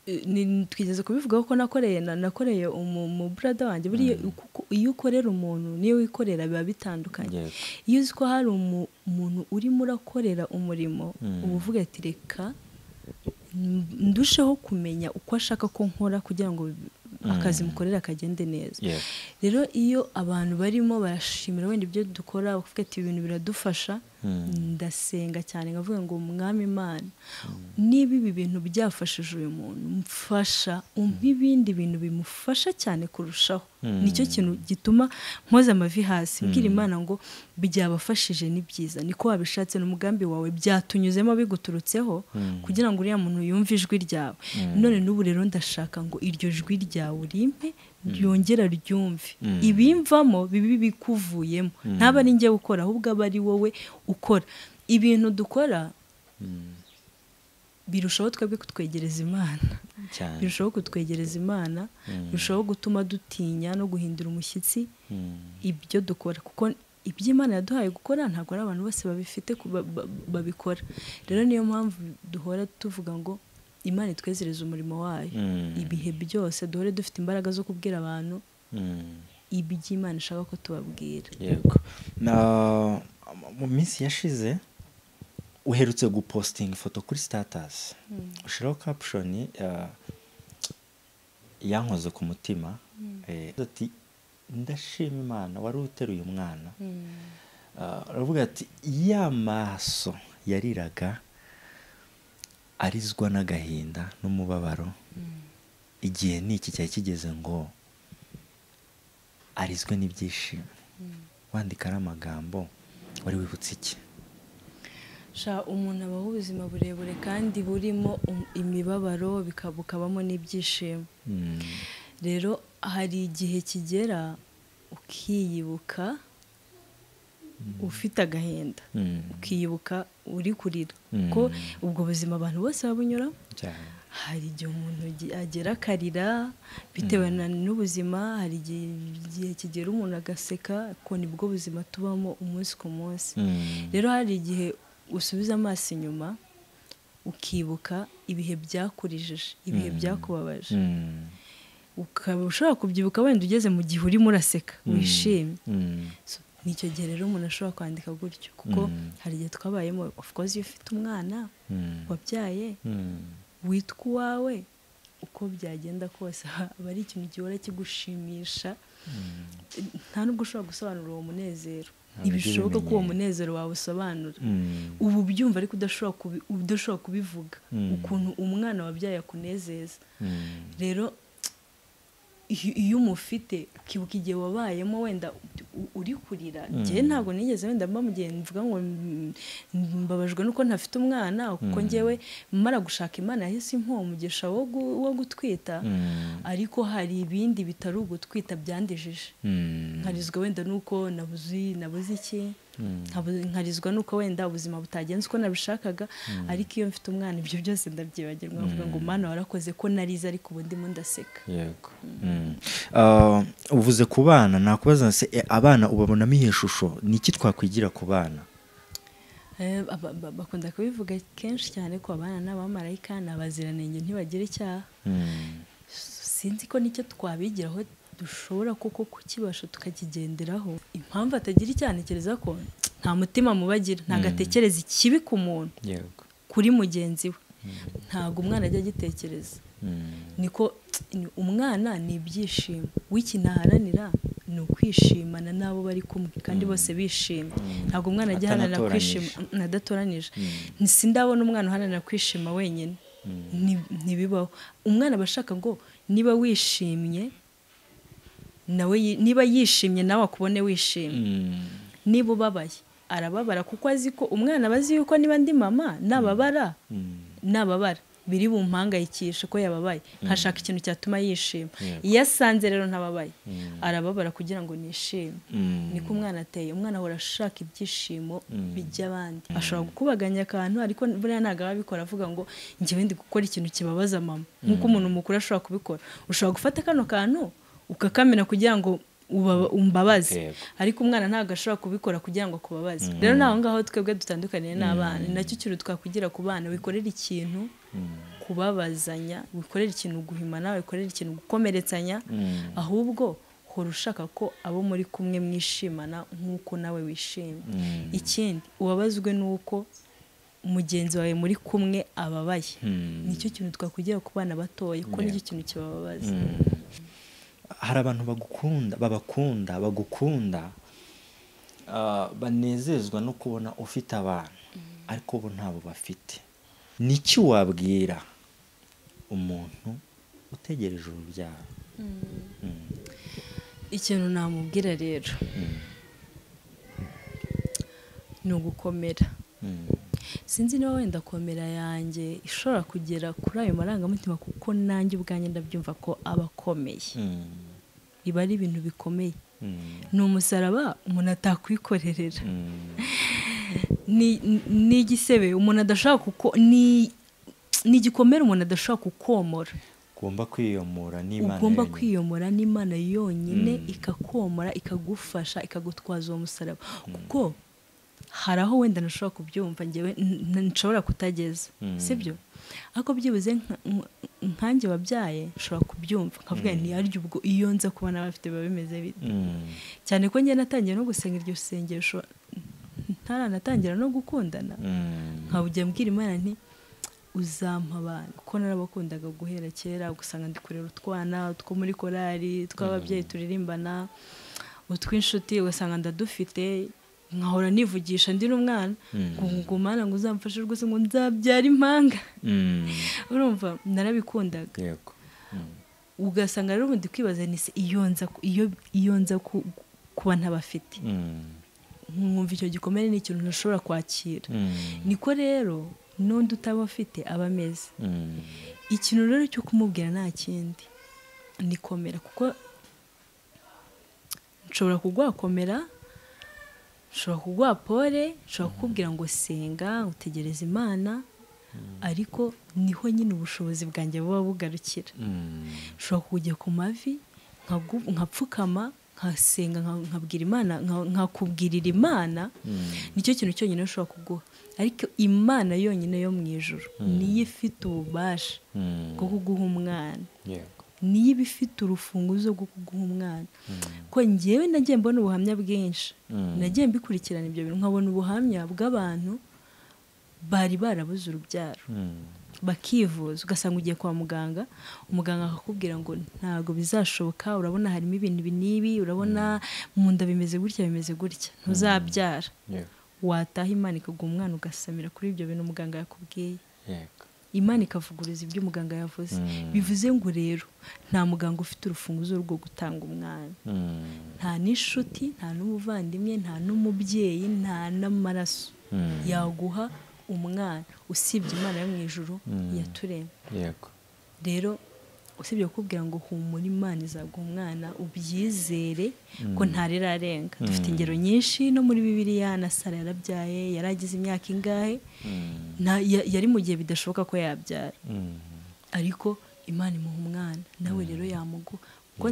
ni- twigeze kubivuga kuko nakoreye na- nakoreye umu- mu brother wanjye buriya kuko iyo ukorera umuntu niyo wikorera biba bitandukanye Yego. iyo uzi ko hari umu- umuntu urimo urakorera umurimo Mm. uba uvuga ati reka n- ndusheho kumenya uko ashaka ko nkora kugira ngo akazi Mm. mukorera kagende neza Yego. rero iyo abantu barimo barashimira wenda ibyo dukora bakavuga ati ibintu biradufasha Mm. ndasenga cyane nkavuga ngo mwami imana niba ibi bintu byafashije uyu muntu mfasha umpe ibindi bintu bimufasha cyane kurushaho Mm. nicyo kintu gituma mpoza amavi hasi mbwira Mm. imana ngo byabafashije ni byiza niko wabishatse n'umugambi wawe byatunyuzemo biguturutseho Mm. kugira ngo uriya muntu yumve ijwi ryawe Mm. none n'ubu rero ndashaka ngo iryo jwi ryawe urimpe ryongera ryumve Mm. ibimvamo bibi bikuvuyemo ntaba ari njye ukora ahubwo aba ari wowe ukora ibintu dukora birushaho twebwe kutwegereza imana cyane birushaho kutwegereza imana Mm. birushaho gutuma dutinya no guhindura umushyitsi Mm. ibyo dukora kuko iby'imana yaduhaye gukora ntabwo ari abantu bose babifite ku- ba- ba- babikora rero niyo mpamvu duhora tuvuga ngo imana itwezereza umurimo wayo Mm. ibihe byose duhore dufite imbaraga zo kubwira abantu Mm. iby'imana ishaka ko tubabwira yego Na- mu minsi yashize uherutse gupostinga ifoto kuri sitatasi ushyiraho kapushoni yankoze ku mutima eh, ati ndashima imana wari uteruye umwana Ah, aravuga ati ya maso yariraga arizwa n'agahinda n'umubabaro igihe niki cyari kigeze ngo arizwe n'ibyishimo wandika ari amagambo wari wibutse iki sha umuntu abaho ubuzima burebure kandi burimo um- imibabaro bika- bukabamo n'ibyishimo rero hari igihe kigera ukiyibuka ufite agahinda Mm. ukiyibuka uri kurira Mm. ko ubwo buzima abantu bose babunyura cyane hari igihe umuntu agi- agera akarira bitewe na n'ubuzima hari igihe igihe kigera umuntu agaseka ko nibwo buzima tubamo umunsi ku munsi Mm. rero hari igihe usubiza amaso inyuma ukibuka ibihe byakurijije ibihe byakubabaje Mm. ukaba ushobora kubyibuka wenda ugeze mu gihe urimo uraseka wishimye Mm. So, nicyo gihe rero umuntu ashobora kwandika gutyo kuko Mm. hari igihe twabayemo of course iyo ufite umwana Mm. wabyaye Mm. witwa uwawe uko byagenda kose aba ari ikintu gihora kigushimisha nta n'ubwo ushobora gusobanura uwo munezero Ntabwo ntibishoboka ko uwo ibimenyero. munezero wawusobanura Mm. ubu byumva ariko udashobora kubi- udashobora kubivuga Mm. ukuntu umwana wabyaye akunezeza Mm. rero iyo iyo umufite ukibuka igihe wabayemo wenda u- uri kurira njyewe ntabwo nigeze wenda mba mu gihe mvuga ngo mm, mbabajwe nuko ntafite umwana kuko njyewe mara gushaka imana yahise impuha umugisha wo gu- wo gutwita Mm. ariko hari ibindi bitari ugutwita byandijije Mm. nkarizwa wenda nuko nabuzi nabuze iki nkabu- nkarizwa nuko wenda ubuzima butagenze uko nabishakaga ariko iyo mfite umwana ibyo byose ndabyibagirwa nkavuga ngo mana warakoze ko narize ariko ubu ndimo ndaseka yego Ah, uvuze ku bana nakubaza se e, abana ubabonamo iyo shusho ni iki twakwigira ku bana Eh, aba- ba- bakunda kubivuga kenshi cyane ko abana ni abamarayika ni abaziranenge ntibagira icyaha Mm. sinzi ko nicyo twabigiraho dushobora koko kukibasha tukakigenderaho impamvu atagira icyaha ntekereza ko nta mutima mubagira ntabwo atekereza ikibi ku muntu yego kuri mugenzi we ntabwo umwana ajya agitekereza Mm. niko umwana ni ibyishimo w'ikintaharanira ni ukwishimana n'abo bari kumwe kandi bose bishima ntabwo umwana ajya aharanira kwishima mm, adatoranije sindabona umwana uharanira kwishima wenyine Ni- ntibibaho umwana aba ashaka ngo niba wishimye nawe yi- niba yishimye nawe akubone wishimye Mm. niba ubabaye arababara kuko azi ko umwana aba azi yuko niba ndi mama nababara Mm. nababara biri bumpangayikishe ko yababaye nkashaka ikintu cyatuma yishima Yego. iyo asanze rero ntababaye arababara kugira ngo nishime Mm. niko umwana ateye umwana ahora ashaka ibyishimo Mm. by'abandi ashobora gukubaganya akantu ariko buriya ntabwo aba abikora avuga ngo njyewe ndi gukora ikintu kibabaza mama nk'uko umuntu mukuru ashobora kubikora ushobora gufata kano kantu ukakamena kugira ngo ubaba- umbabaze Yego. ariko umwana ntabwo ashobora kubikora kugira ngo akubabaze rero ni aho ngaho twebwe dutandukaniye n'abana ni nacyo kintu twakwigira ku bana wikorera ikintu kubabazanya wikorera ikintu guhima nawe wikorera ikintu gukomeretsanya ahubwo hora ushaka ko abo muri kumwe mwishimana nk'uko nawe wishimye ikindi ubabazwe n'uko mugenzi wawe muri kumwe ababaye nicyo kintu twakwigira ku bana batoya ko nicyo kintu kibababaza hari abantu bagukunda babakunda bagukunda ah, banezezwa no kubona ufite abantu ariko bo ntabo bafite niki wabwira umuntu utegereje urubyaro Mm. ikintu namubwira rero ni ugukomera Mm. sinzi niba wenda komera yanjye ishobora kugera kuri ayo marangamutima kuko nanjye ubwanjye ndabyumva ko aba akomeye Mm. biba ari ibintu bikomeye Mm. ni umusaraba umuntu atakwikorerera Mm. ni ni igisebe umuntu adashobora kuko ni ni igikomere umuntu adashobora kukomora ugomba kwiyomora n'imana ugomba yonyine. kwiyomora n'imana yonyine Mm. ikakomora ikagufasha ikagutwaza uwo musaraba kuko hari aho wenda ntashobora kubyumva ngewe n- n- nshobora kutageza Mm. sibyo ariko byibuze nka- nk- nkanjye wabyaye nshobora kubyumva nkavuga nti yaryo ubwo iyo nza kuba n'abafite biba bimeze bite Mm. cyane ko njye natangiye no gusenga iryo sengesho ntaranatangira no gukundana Mm. nkabujya mbwira imana nti uzampa abana kuko narabakundaga guhera kera ugasanga ndi kurera utwana two muri korali tw'ababyeyi turirimbana utw'inshuti ugasanga ndadufite nkahora nivugisha ndi n'umwana Mm. ngo ngo mana ngo uzamfashe rwose ngo nzabyara impanga Mm. urumva narabikundaga yego Mm. ugasanga rero ubundi kwibaza ni se iyo nza ku- iyo- iyo nza ku- kuba ntabafite Mm. nkumva icyo gikomere ni ikintu ntashobora kwakira Mm. niko rero n'undi utaba afite aba ameze Mm. ikintu rero cyo kumubwira nta kindi ni komera kuko nshobora kugwakomera nshobora kugwa pole nshobora kukubwira ngo senga utegereze imana ariko niho nyine ubushobozi bwanjye buba bugarukira Mm. nshobora kujya ku mavi nkagu- nkapfukama nkasenga nka- nkabwira imana nka- nkakubwirira imana Mm. nicyo kintu cyonyine ushobora kuguha ariko imana yonyine yo mu ijoro niyo ifite ububasha Mm. bwo kuguha umwana yego niyo iba ifite urufunguzo rwo kuguha umwana ko ngewe nagiye mbona ubuhamya bwinshi Mm. nagiye mbikurikirana ibyo bintu nkabona ubuhamya bw'abantu bari barabuze urubyaro Mm. bakivuza ugasanga ugiye kwa muganga umuganga akakubwira ngo ntabwo bizashoboka urabona harimo ibintu ibi n'ibi urabona mu nda bimeze gutya bimeze gutya ntuzabyara yego wataha imana ikaguha umwana ugasamira kuri ibyo bintu umuganga yakubwiye yego imana ikavuguruza ibyo umuganga yavuze Mm. bivuze ngo rero nta muganga ufite urufunguzo rwo gutanga umwana Mm. nta n'inshuti nta n'umuvandimwe nta n'umubyeyi nta n'amaraso Mm. yaguha umwana usibye imana yo mu ijoro yaturemye yego rero usibye kukubwira ngo humura imana izaguha umwana ubyizere ko ntarera arenga dufite ingero nyinshi no muri bibiliya na sara yarabyaye yari agize imyaka ingahe Mm. nta- ya- yari mu gihe bidashoboka ko yabyara Mm. ariko imana imuha umwana nawe rero yamuguha kuko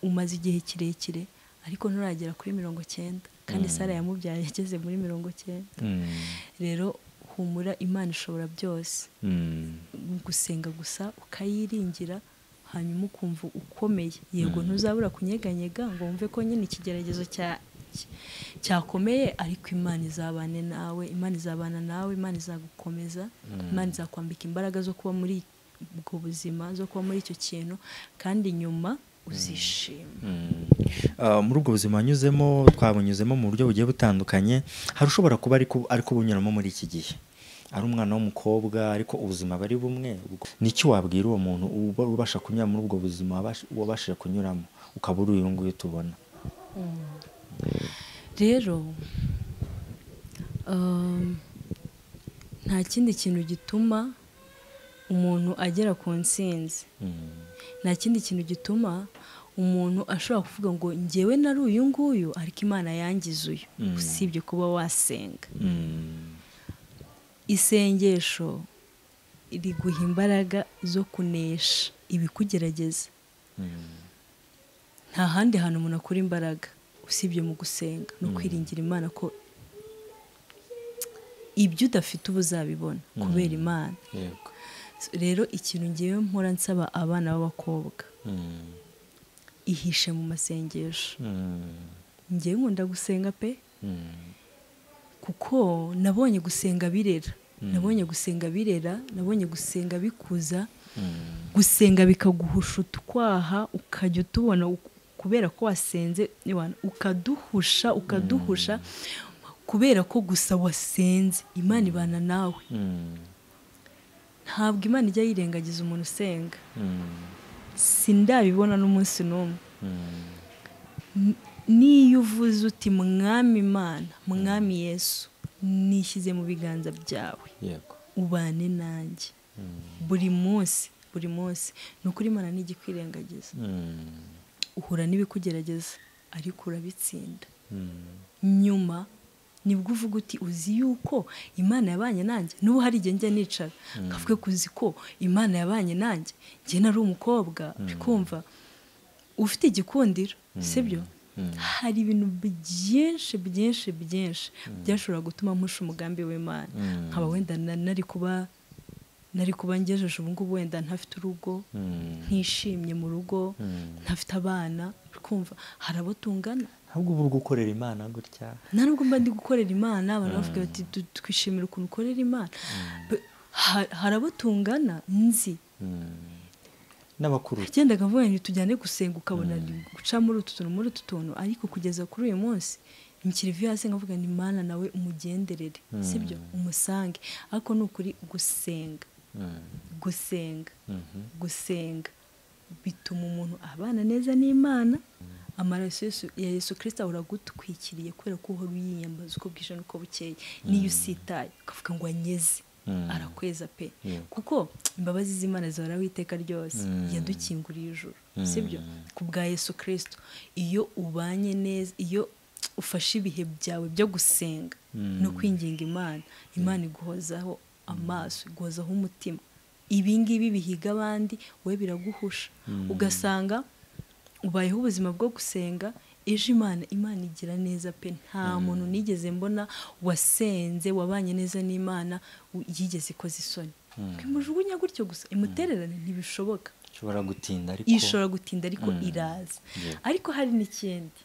umaze igihe kirekire ariko nturagera kuri mirongo cyenda kandi sara yamubyaye yageze muri mirongo cyenda Mm. rero humura imana ishobora byose Mm. gusenga gusa ukayiringira hanyuma ukumva ukomeye yego ntuzabura kunyeganyega ngo wumve ko nyine ikigeragezo cya- cy- cyakomeye ariko imana izabane nawe imana izabana nawe imana izagukomeza imana izakwambika imbaraga zo kuba muri ubwo buzima zo kuba muri icyo kintu kandi nyuma uzishima Ah, muri ubwo buzima wanyuzemo twabunyuzemo mu buryo bugiye butandukanye hari ushobora kuba ariko ariko bunyuramo muri iki gihe ari umwana w'umukobwa ariko ubuzima aba ari bumwe ubwo- niki wabwira uwo muntu uba ubasha kunyura muri ubwo buzima wabash- wabashije kunyuramo ukaba uri uyu nguyu tubona rero um, nta kindi kintu gituma umuntu agera ku ntsinzi Mm. nta kindi kintu gituma umuntu ashobora kuvuga ngo ngewe nari uyu nguyu ariko imana yangize uyu Mm. usibye kuba wasenga Mm. isengesho riguha imbaraga zo kunesha ibikugerageza Mm. nta handi hantu umuntu akura imbaraga usibye mu gusenga no kwiringira imana ko ibyo udafite uba uzabibona kubera imana yego rero ikintu ngewe mpora nsaba abana b'abakobwa ihishe mu masengesho ngewe nkunda gusenga pe kuko nabonye gusenga birera nabonye gusenga birera nabonye gusenga bikuza gusenga bikaguhusha utwaha ukajya utubona u- kubera ko wasenze niwana- ukaduhusha ukaduhusha kubera ko gusa wasenze imana ibana nawe ntabwo imana ijya yirengagiza umuntu usenga sindabibona n'umunsi n'umwe N- niyo uvuze uti mwami imana mwami yesu nishyize mu biganza byawe yego ubane nanjye buri munsi buri munsi ni ukuri imana ntigikwirengagiza uhura n'ibikugerageza ariko urabitsinda nyuma nibwo uvuga uti uzi yuko imana yabanye nanjye n'ubu hari igihe njya nicara nkavuga ko uzi ko imana yabanye nanjye njye nari umukobwa uri kumva ufite igikundiro sibyo hari ibintu byinshi byinshi byinshi byashobora gutuma mpusha umugambi w'imana nkaba wenda na- nari kuba nari kuba ngejeje ubu ngubu wenda ntafite urugo ntishimye mu rugo ntafite abana uri kumva hari abo tungana ntabwo uba uri gukorera imana gutya nta nubwo mba ndi gukorera imana abantu bavuga bati "Du- twishimira ukuntu ukorera imana But ha- hari abo tungana nzi n'abakuru nagendaga mvuga ngo tujyane gusenga ukabona guca muri utu tuntu muri utu tuntu ariko kugeza kuri uyu munsi nkirivuye hasi nkavuga ni mana nawe umugenderere sibyo umusange ariko ni ukuri gusenga gusenga gusenga bituma umuntu abana neza n'imana amaraso Yesu- ya yesu kirisita uragutwikiriye kubera ko uhora uyiyambaza uko bwije n'uko bukeye n'iyo usitaye ukavuga ngo anyeze arakweza pe kuko imbabazi z'imana zihoraho iteka ryose yadukinguriye ijuru sibyo ku bwa yesu kirisito iyo ubanye neza iyo ufashe ibihe byawe byo gusenga no kwinginga imana imana iguhozaho amaso iguhozaho umutima ibi ngibi bihiga abandi we biraguhusha ugasanga ubayeho ubuzima bwo gusenga ejo imana imana igira neza pe nta muntu nigeze mbona wasenze wabanye neza n'imana u- yigeze ikoze isoni imujugunya gutyo gusa imutererane ntibishoboka ishobora gutinda ariko ishobora gutinda ariko iraza ariko hari n'ikindi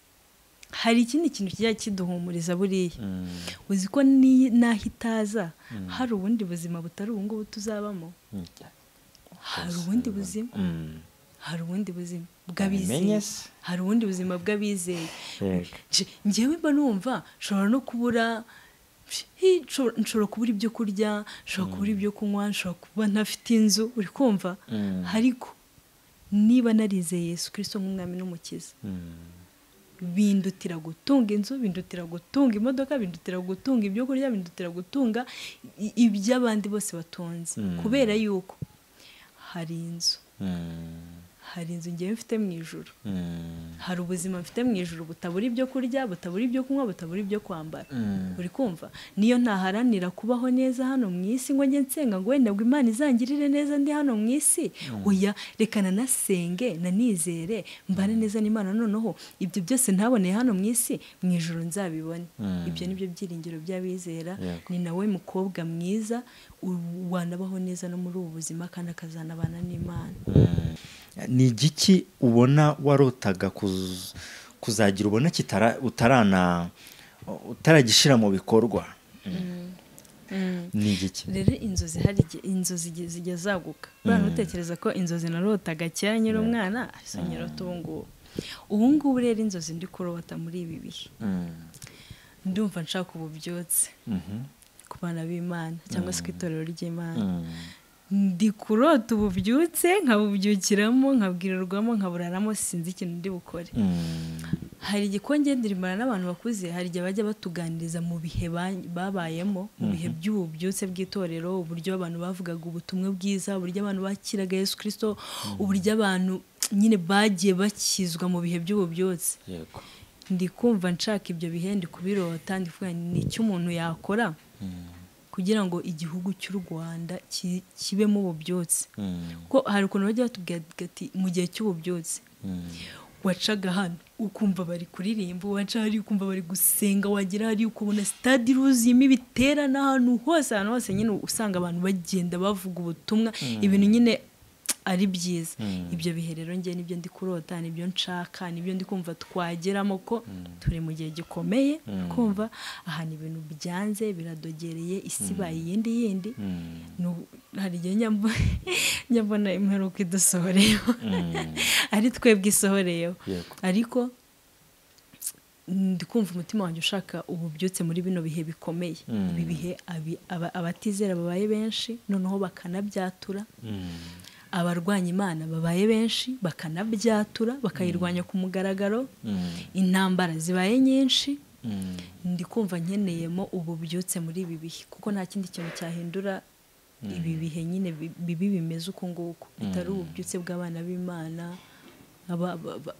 hari ikindi kintu kijya kiduhumuriza buriya uzi ko ni- naho itaza hari ubundi buzima butari ubu ngubu tuzabamo hari ubundi buzima hari ubundi buzima Babimenye bw'abizeye se. hari ubundi buzima bw'abizeye Yego. Nje- njyewe mba numva nshobora no kubura hi, nshobora- nshobora kubura ibyo kurya nshobora kubura ibyo kunywa nshobora kuba ntafite inzu uri kumva ariko niba narizeye yesu kirisito nk'umwami n'umukiza bindutira gutunga inzu bindutira gutunga imodoka bindutira gutunga ibyo kurya bindutira gutunga i- iby'abandi bose batunze kubera yuko hari inzu hari inzu ngewe mfite mu ijoro hari ubuzima mfite mu ijoro butabura ibyo kurya butabura ibyo kunywa butabura ibyo kwambara uri kumva niyo ntaharanira kubaho neza hano mu isi ngo njye nsenga ngo wenda ngo imana izangirire neza ndi hano mu isi oya reka nanasenge nanizere mbane neza n'imana noneho ibyo byose ntaboneye hano mu isi mu ijoro nzabibone ibyo ni byo byiringiro by'abizera Yego. ni nawe mukobwa mwiza u- wanabaho neza no muri ubu buzima kandi akazanabana n'imana ni igiki ubona warotaga kuz- kuzagira ubona kitara utarana utaragishyira mu bikorwa ni igiki rero inzozi hari igihe inzozi igihe zijya zaguka buriya ntutekereza ko inzozi narotaga kera nyiri umwana ariko nyirota ubu ngubu ubu ngubu rero inzozi ndi kurota muri ibi bihe ndumva nshaka ububyutse ku bana b'imana cyangwa se ku itorero ry'imana ndi kurota ububyutse nkabubyukiramo nkabwirirwamo nkaburaramo sinzi ikintu ndi bukore hari igikonge ndirimana n'abantu bakuze hari igihe bajya batuganiriza mu bihe ba- babayemo mu bihe by'ububyutse bw'itorero uburyo abantu bavugaga ubutumwa bwiza uburyo abantu bakiraga yesu kirisito uburyo abantu nyine bagiye bakizwa mu bihe by'ububyutse yego ndi kumva nshaka ibyo bihe ndi kubirota ndi kuvuga nti, ni iki umuntu yakora kugira ngo igihugu cy'u rwanda ki- kibemo ububyutse kuko hari ukuntu bajya batubwira ati mu gihe cy'ububyutse wacaga hano ukumva bari kuririmba waca hari ukumva bari gusenga wagira hari ukubona sitade iruzuyemo ibiterane ahantu hose ahantu hose nyine usanga abantu bagenda bavuga ubutumwa ibintu nyine ari byiza ibyo bihe rero njye nibyo ndi kurota nibyo nshaka nibyo ndi kumva twageramo ko turi mu gihe gikomeye kumva aha ni ibintu byanze biradogereye isi ibaye iyindi yindi Nu- hari igihe njya mbona imperuka idusohoreyeho ari twebwe isohoreyeho Yego. ariko ndi kumva umutima wanjye ushaka ububyutse muri bino bihe bikomeye ibi bihe abi- aba- abatizera babaye benshi noneho bakanabyatura abarwanya imana babaye benshi bakanabyatura bakayirwanya ku mugaragaro intambara zibaye nyinshi ndi kumva nkeneyemo ububyutse muri ibi bihe kuko nta kindi kintu cyahindura ibi bihe nyine bi- bibi bimeze uku nguku bitari ububyutse bw'abana b'imana aba- ba- ba-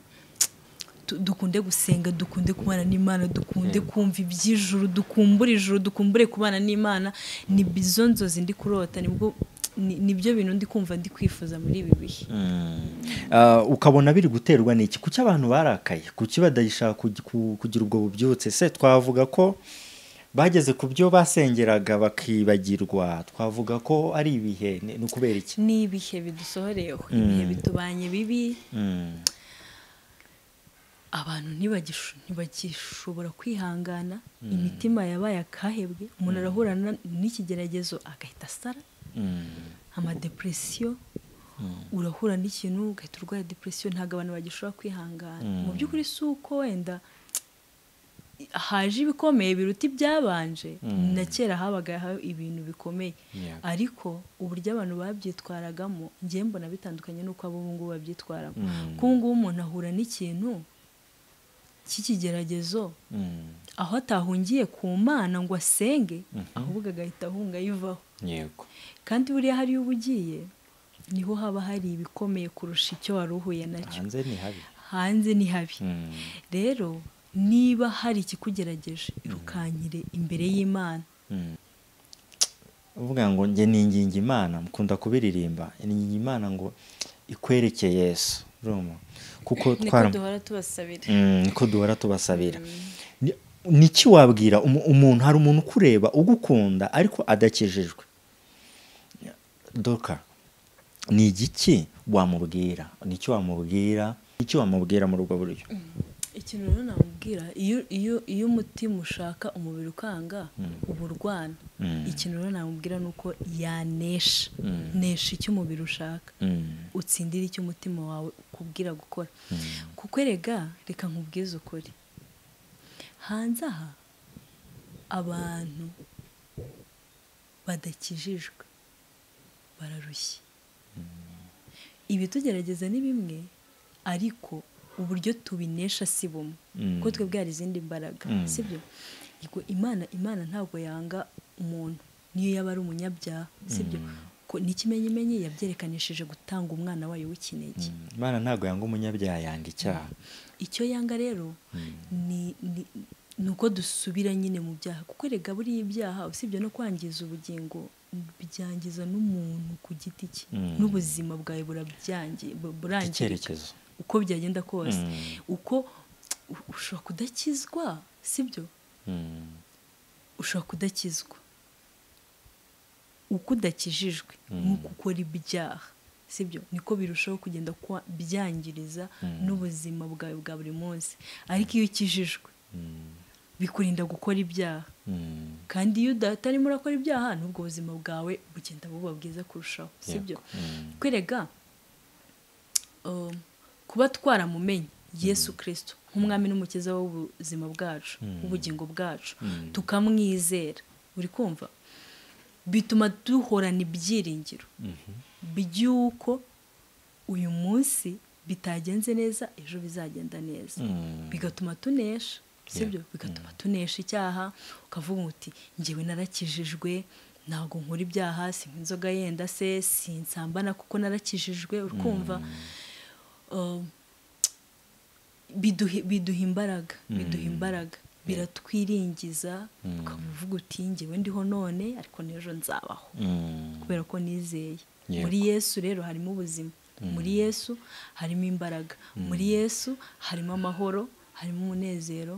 tu- dukunde gusenga dukunde kubana n'imana dukunde kumva iby'ijuru dukumbure ijuru dukumbure kubana n'imana ni izo nzozi ndi kurota nibwo ni- nibyo bintu ndi kumva ndi kwifuza muri ibi bihe Ah, ukabona biri guterwa n'iki kuki abantu barakaye kuki badashaka kugi- ku- kugira ubwo bubyutse se twavuga ko bageze ku byo basengeraga bakibagirwa twavuga ko ari ibihe ni ni ukubera iki ni ibihe bidusohoreyeho ibihe bitubanye bibi Mm, abantu ntibagisho- ntibagishobora kwihangana imitima yabaye akahebwe umuntu arahura na- n'ikigeragezo agahita asara mm, amadepresiyo urahura n'ikintu ugahita urwara depresiyo ntabwo abantu bagishobora kwihangana mu by'ukuri si uko wenda haje ibikomeye biruta ibyabanje na kera habagaho ibintu bikomeye Yego. ariko uburyo abantu babyitwaragamo ngiye mbona bitandukanye n'uko ab'ubu ngubu babyitwaramo kuko ubu ngubu umuntu ahura n'ikintu cy'ikigeragezo Mm. aho atahungiye ku mana ngo asenge ahubwo agahita ahunga yivaho yego kandi buriya hariya uba ugiye niho haba hari ibikomeye kurusha icyo wari uhuye nacyo hanze ni habi hanze ni habi Mm. rero niba hari ikikugerageje irukankire imbere y'imana uvuga ngo njye ninginga imana mukunda kubiririmba ninginga imana ngo ikwereke yesu urumva kuko niko twara duhora tubasabira Mm, niko duhora tubasabira Ni- niki wabwira umu- umuntu hari umuntu ukureba ugukunda ariko adakijijwe doka ni igiki wamubwira niki wamubwira niki wamubwira muri ubwo buryo ikintu rero namubwira iyo iyo iyo umutima ushaka umubiri ukanga uba urwana ikintu rero namubwira ni uko yanesha nesha icyo umubiri ushaka Mm, utsindira icyo umutima wawe ukubwira gukora kuko erega reka nkubwize ukuri hanze aha abantu badakijijwe bararushye ibitugerageza ni bimwe ariko uburyo tubinesha si bumwe kuko twebwe hari izindi mbaraga sibyo Yego, imana imana ntabwo yanga umuntu niyo yaba ari umunyabyaha sibyo ko n'ikimenyimenyi yabyerekanishije gutanga umwana wayo w'ikinege imana ntabwo yanga umunyabyaha yanga icyaha icyo yanga rero ni ni ni uko dusubira nyine mu byaha kuko erega buriya ibyaha usibye no kwangiza ubugingo byangiza n'umuntu ku giti cye n'ubuzima bwawe burabyangi- bu- burangirika icyerekezo uko byagenda kose uko u- ushobora kudakizwa sibyo Mm, ushobora kudakizwa uko udakijijwe nk'uko ukora ibyaha sibyo niko birushaho kugenda kwa- byangiriza n'ubuzima bwawe bwa buri munsi ariko iyo ukijijwe bikurinda gukora ibyaha mm, kandi iyo utarimo urakora ibyaha n'ubwo buzima bwawe bugenda buba bwiza kurushaho sibyo kwerega um, kuba twaramumenye yesu kirisito nk'umwami n'umukiza w'ubuzima bwacu w'ubugingo bwacu tukamwizera uri kumva bituma duhorana ibyiringiro by'uko uyu munsi bitagenze neza ejo bizagenda neza bigatuma tunesha sibyo bigatuma tunesha icyaha ukavuga uti ngewe narakijijwe ntabwo nkora ibyaha sinywa inzoga yenda se sinsambana kuko narakijijwe urukumva Um, biduhe- biduha imbaraga biduha imbaraga biratwiringiza ukaba uvuga uti ngewe ndiho none ariko n'ejo nzabaho mm, kubera ko nizeye Yego. muri yesu rero harimo ubuzima muri yesu harimo imbaraga muri yesu harimo amahoro harimo umunezero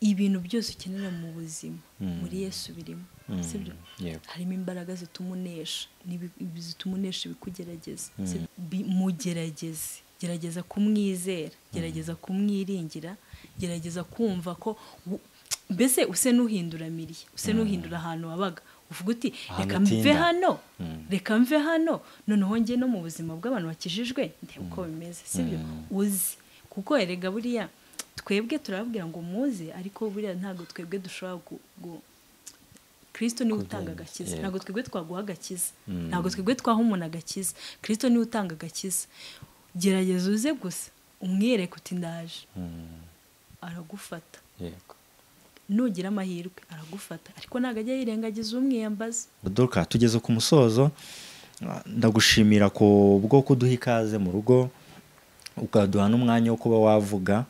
ibintu byose ukenera mu buzima muri yesu birimo sibyo yego harimo imbaraga zituma unesha n'ibi- ibi- zituma unesha ibikugerageza Si- bi- mugerageze gerageza kumwizera gerageza kumwiringira gerageza kumva ko u- mbese use n'uhindura miriye use n'uhindura ahantu wabaga uvuga uti Ahantu reka mve utinda." hano reka mve hano noneho njye no mu buzima bw'abantu bakijijwe ndebe uko bimeze sibyo uzi kuko erega buriya twebwe turababwira ngo muze ariko buriya ntabwo twebwe dushobora gu- gu- kirisito niwe utanga agakiza yego. ntabwo twebwe twaguha agakiza ntabwo twebwe twaha umuntu agakiza kirisito niwe utanga agakiza gerageza uze gusa umwereke uti ndaje aragufata yego nugira amahirwe aragufata ariko ntabwo ajya yirengagiza umwiyambaza duka tugeze ku musozo ndagushimira ku bwo kuduha ikaze mu rugo ukaduha n'umwanya wo kuba wavuga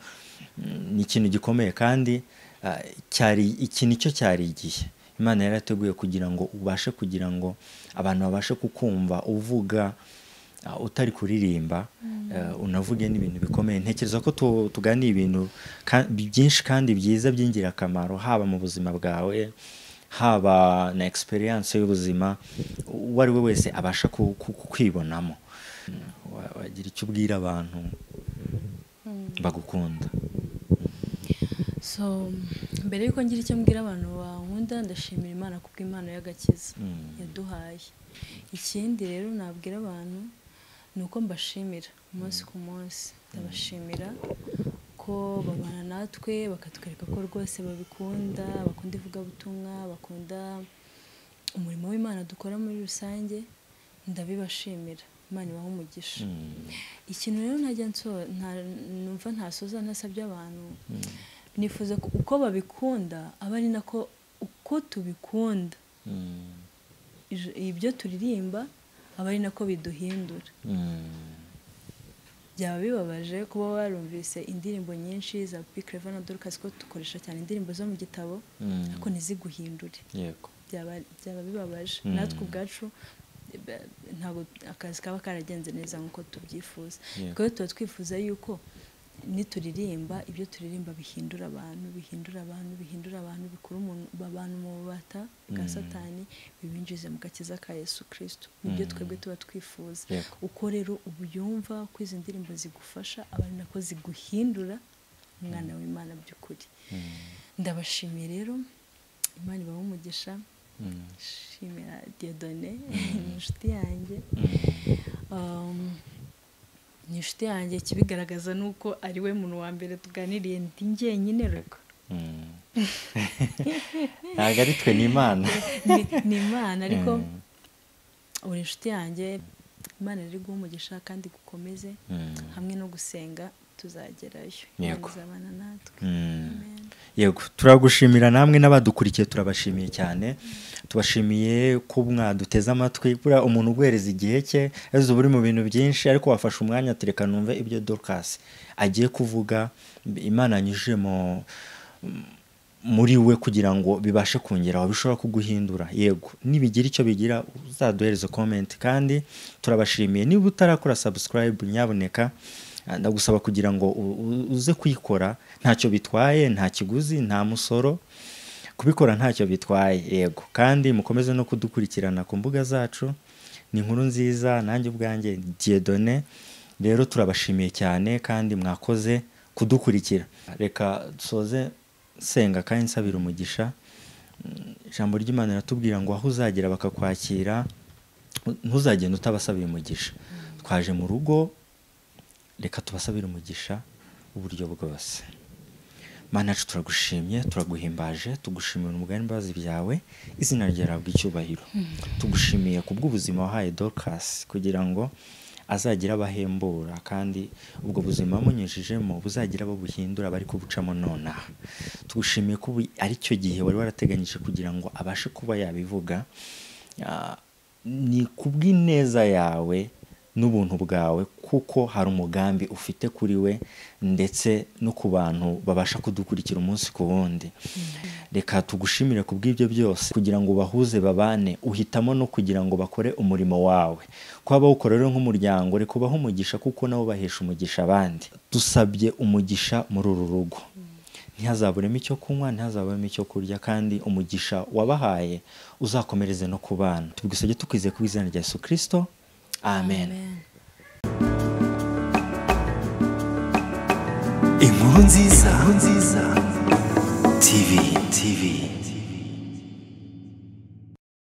Mm, ni ikintu gikomeye kandi ah, cyari iki nicyo cyari igihe imana yari yarateguye kugira ngo ubashe kugira ngo abantu babashe kukumva uvuga ah, utari kuririmba eh, unavuge n'ibintu bikomeye ntekereza ko tu- tuganiye ibintu ka- byinshi kandi byiza by'ingirakamaro haba mu buzima bwawe haba na experience y'ubuzima uwo ari we wese abasha ku- ku- kwibonamo Mm, wa- wagira icyo ubwira abantu bagukunda so mbere yuko ngira icyo mbwira abantu bankunda ndashimira imana kubwo impano y'agakiza yaduhaye ikindi rero nabwira abantu ni uko mbashimira umunsi ku munsi ndabashimira ko babana natwe bakatwereka ko rwose babikunda bakunda ivugabutumwa bakunda umurimo w'imana dukora muri rusange ndabibashimira imana ibaha umugisha ikintu rero ntajya nso- nta- numva ntasoza ntasabye abantu nifuza ko uko babikunda aba ari nako uko tubikunda ij- ibyo turirimba aba ari nako biduhindura byaba bibabaje kuba warumvise indirimbo nyinshi za pikireva na dorukasi ko dukoresha cyane indirimbo zo mu gitabo ariko ntiziguhindure yego byaba byaba bibabaje natwe ubwacu ba- ntabwo akazi kaba karagenze neza nk'uko tubyifuza Yeah. kuko tuba twifuza yuko nituririmba ibyo turirimba bihindura abantu bihindura abantu bihindura abantu bikura umuntu abantu mu bubata bwa satani bibinjize mu gakiza ka yesu kirisito nibyo twebwe tuba twifuza Yego. uko rero ubu yumva ko izi ndirimbo zigufasha aba ari nako ziguhindura umwana w'imana by'ukuri ndabashimiye rero imana ibaha umugisha shimira diyodone ni inshuti yanjye Um, ni inshuti yanjye ikibigaragaza ni uko ari we muntu wa mbere tuganiriye ndi njyenyine rego ntabwo ari twe ni imana Ni- ni imana ariko uri inshuti yanjye imana riri guha umugisha kandi gukomeze hamwe no gusenga tuzagerayo Imana Yego. izabana natwe Amen. yego turagushimira namwe n'abadukurikiye turabashimiye cyane tubashimiye ko mwaduteze amatwi buriya umuntu uguhereza igihe cye yazize uba uri mu bintu byinshi ariko wafashe umwanya tureka numve ibyo dorukasi agiye kuvuga imana yanyujije mu muri we kugira ngo bibashe kongera bishobora kuguhindura yego nibigira icyo bigira uzaduhereze komenti kandi turabashimiye niba utarakora sabusikarayibu nyaboneka ah, ndagusaba kugira ngo u- u- uze kuyikora ntacyo bitwaye nta kiguzi nta musoro kubikora ntacyo bitwaye yego kandi mukomeze no kudukurikirana ku mbuga zacu ni inkuru nziza nanjye ubwanjye diyedone rero turabashimiye cyane kandi mwakoze kudukurikira reka dusoze senga kandi nsabira umugisha Mm, ijambo ry'imana riratubwira ngo aho uzagera bakakwakira ntuzagenda utabasabira umugisha twaje mu rugo reka tubasabire umugisha uburyo bwose mana yacu turagushimye turaguhimbaje tugushimira umugani imbabazi byawe izina ryawe icyubahiro tugushimiye ku bw'ubuzima wahaye dorukasi kugira ngo azagira abahembura kandi ubwo buzima wamunyujijemo buzagira abo buhindura bari kubucamo nonaha tugushimiye ko ubu ari cyo gihe wari warateganyije kugira ngo abashe kuba yabivuga Ah, ni kubw'ineza yawe n'ubuntu bwawe kuko hari umugambi ufite kuri we ndetse no ku bantu babasha kudukurikira umunsi ku wundi reka tugushimire ku bw'ibyo byose kugira ngo ubahuze babane uhitamo no kugira ngo bakore umurimo wawe kuba bawukora rero nk'umuryango reka ubahe umugisha kuko nabo bahesha umugisha abandi dusabye umugisha muri uru rugo ntihazaburemo icyo kunywa ntihazaburemo icyo kurya kandi umugisha wabahaye uzakomereze no ku bana tubwisabye tukwizeye ku izina rya yesu kirisito amen, inkuru nziza inkuru nziza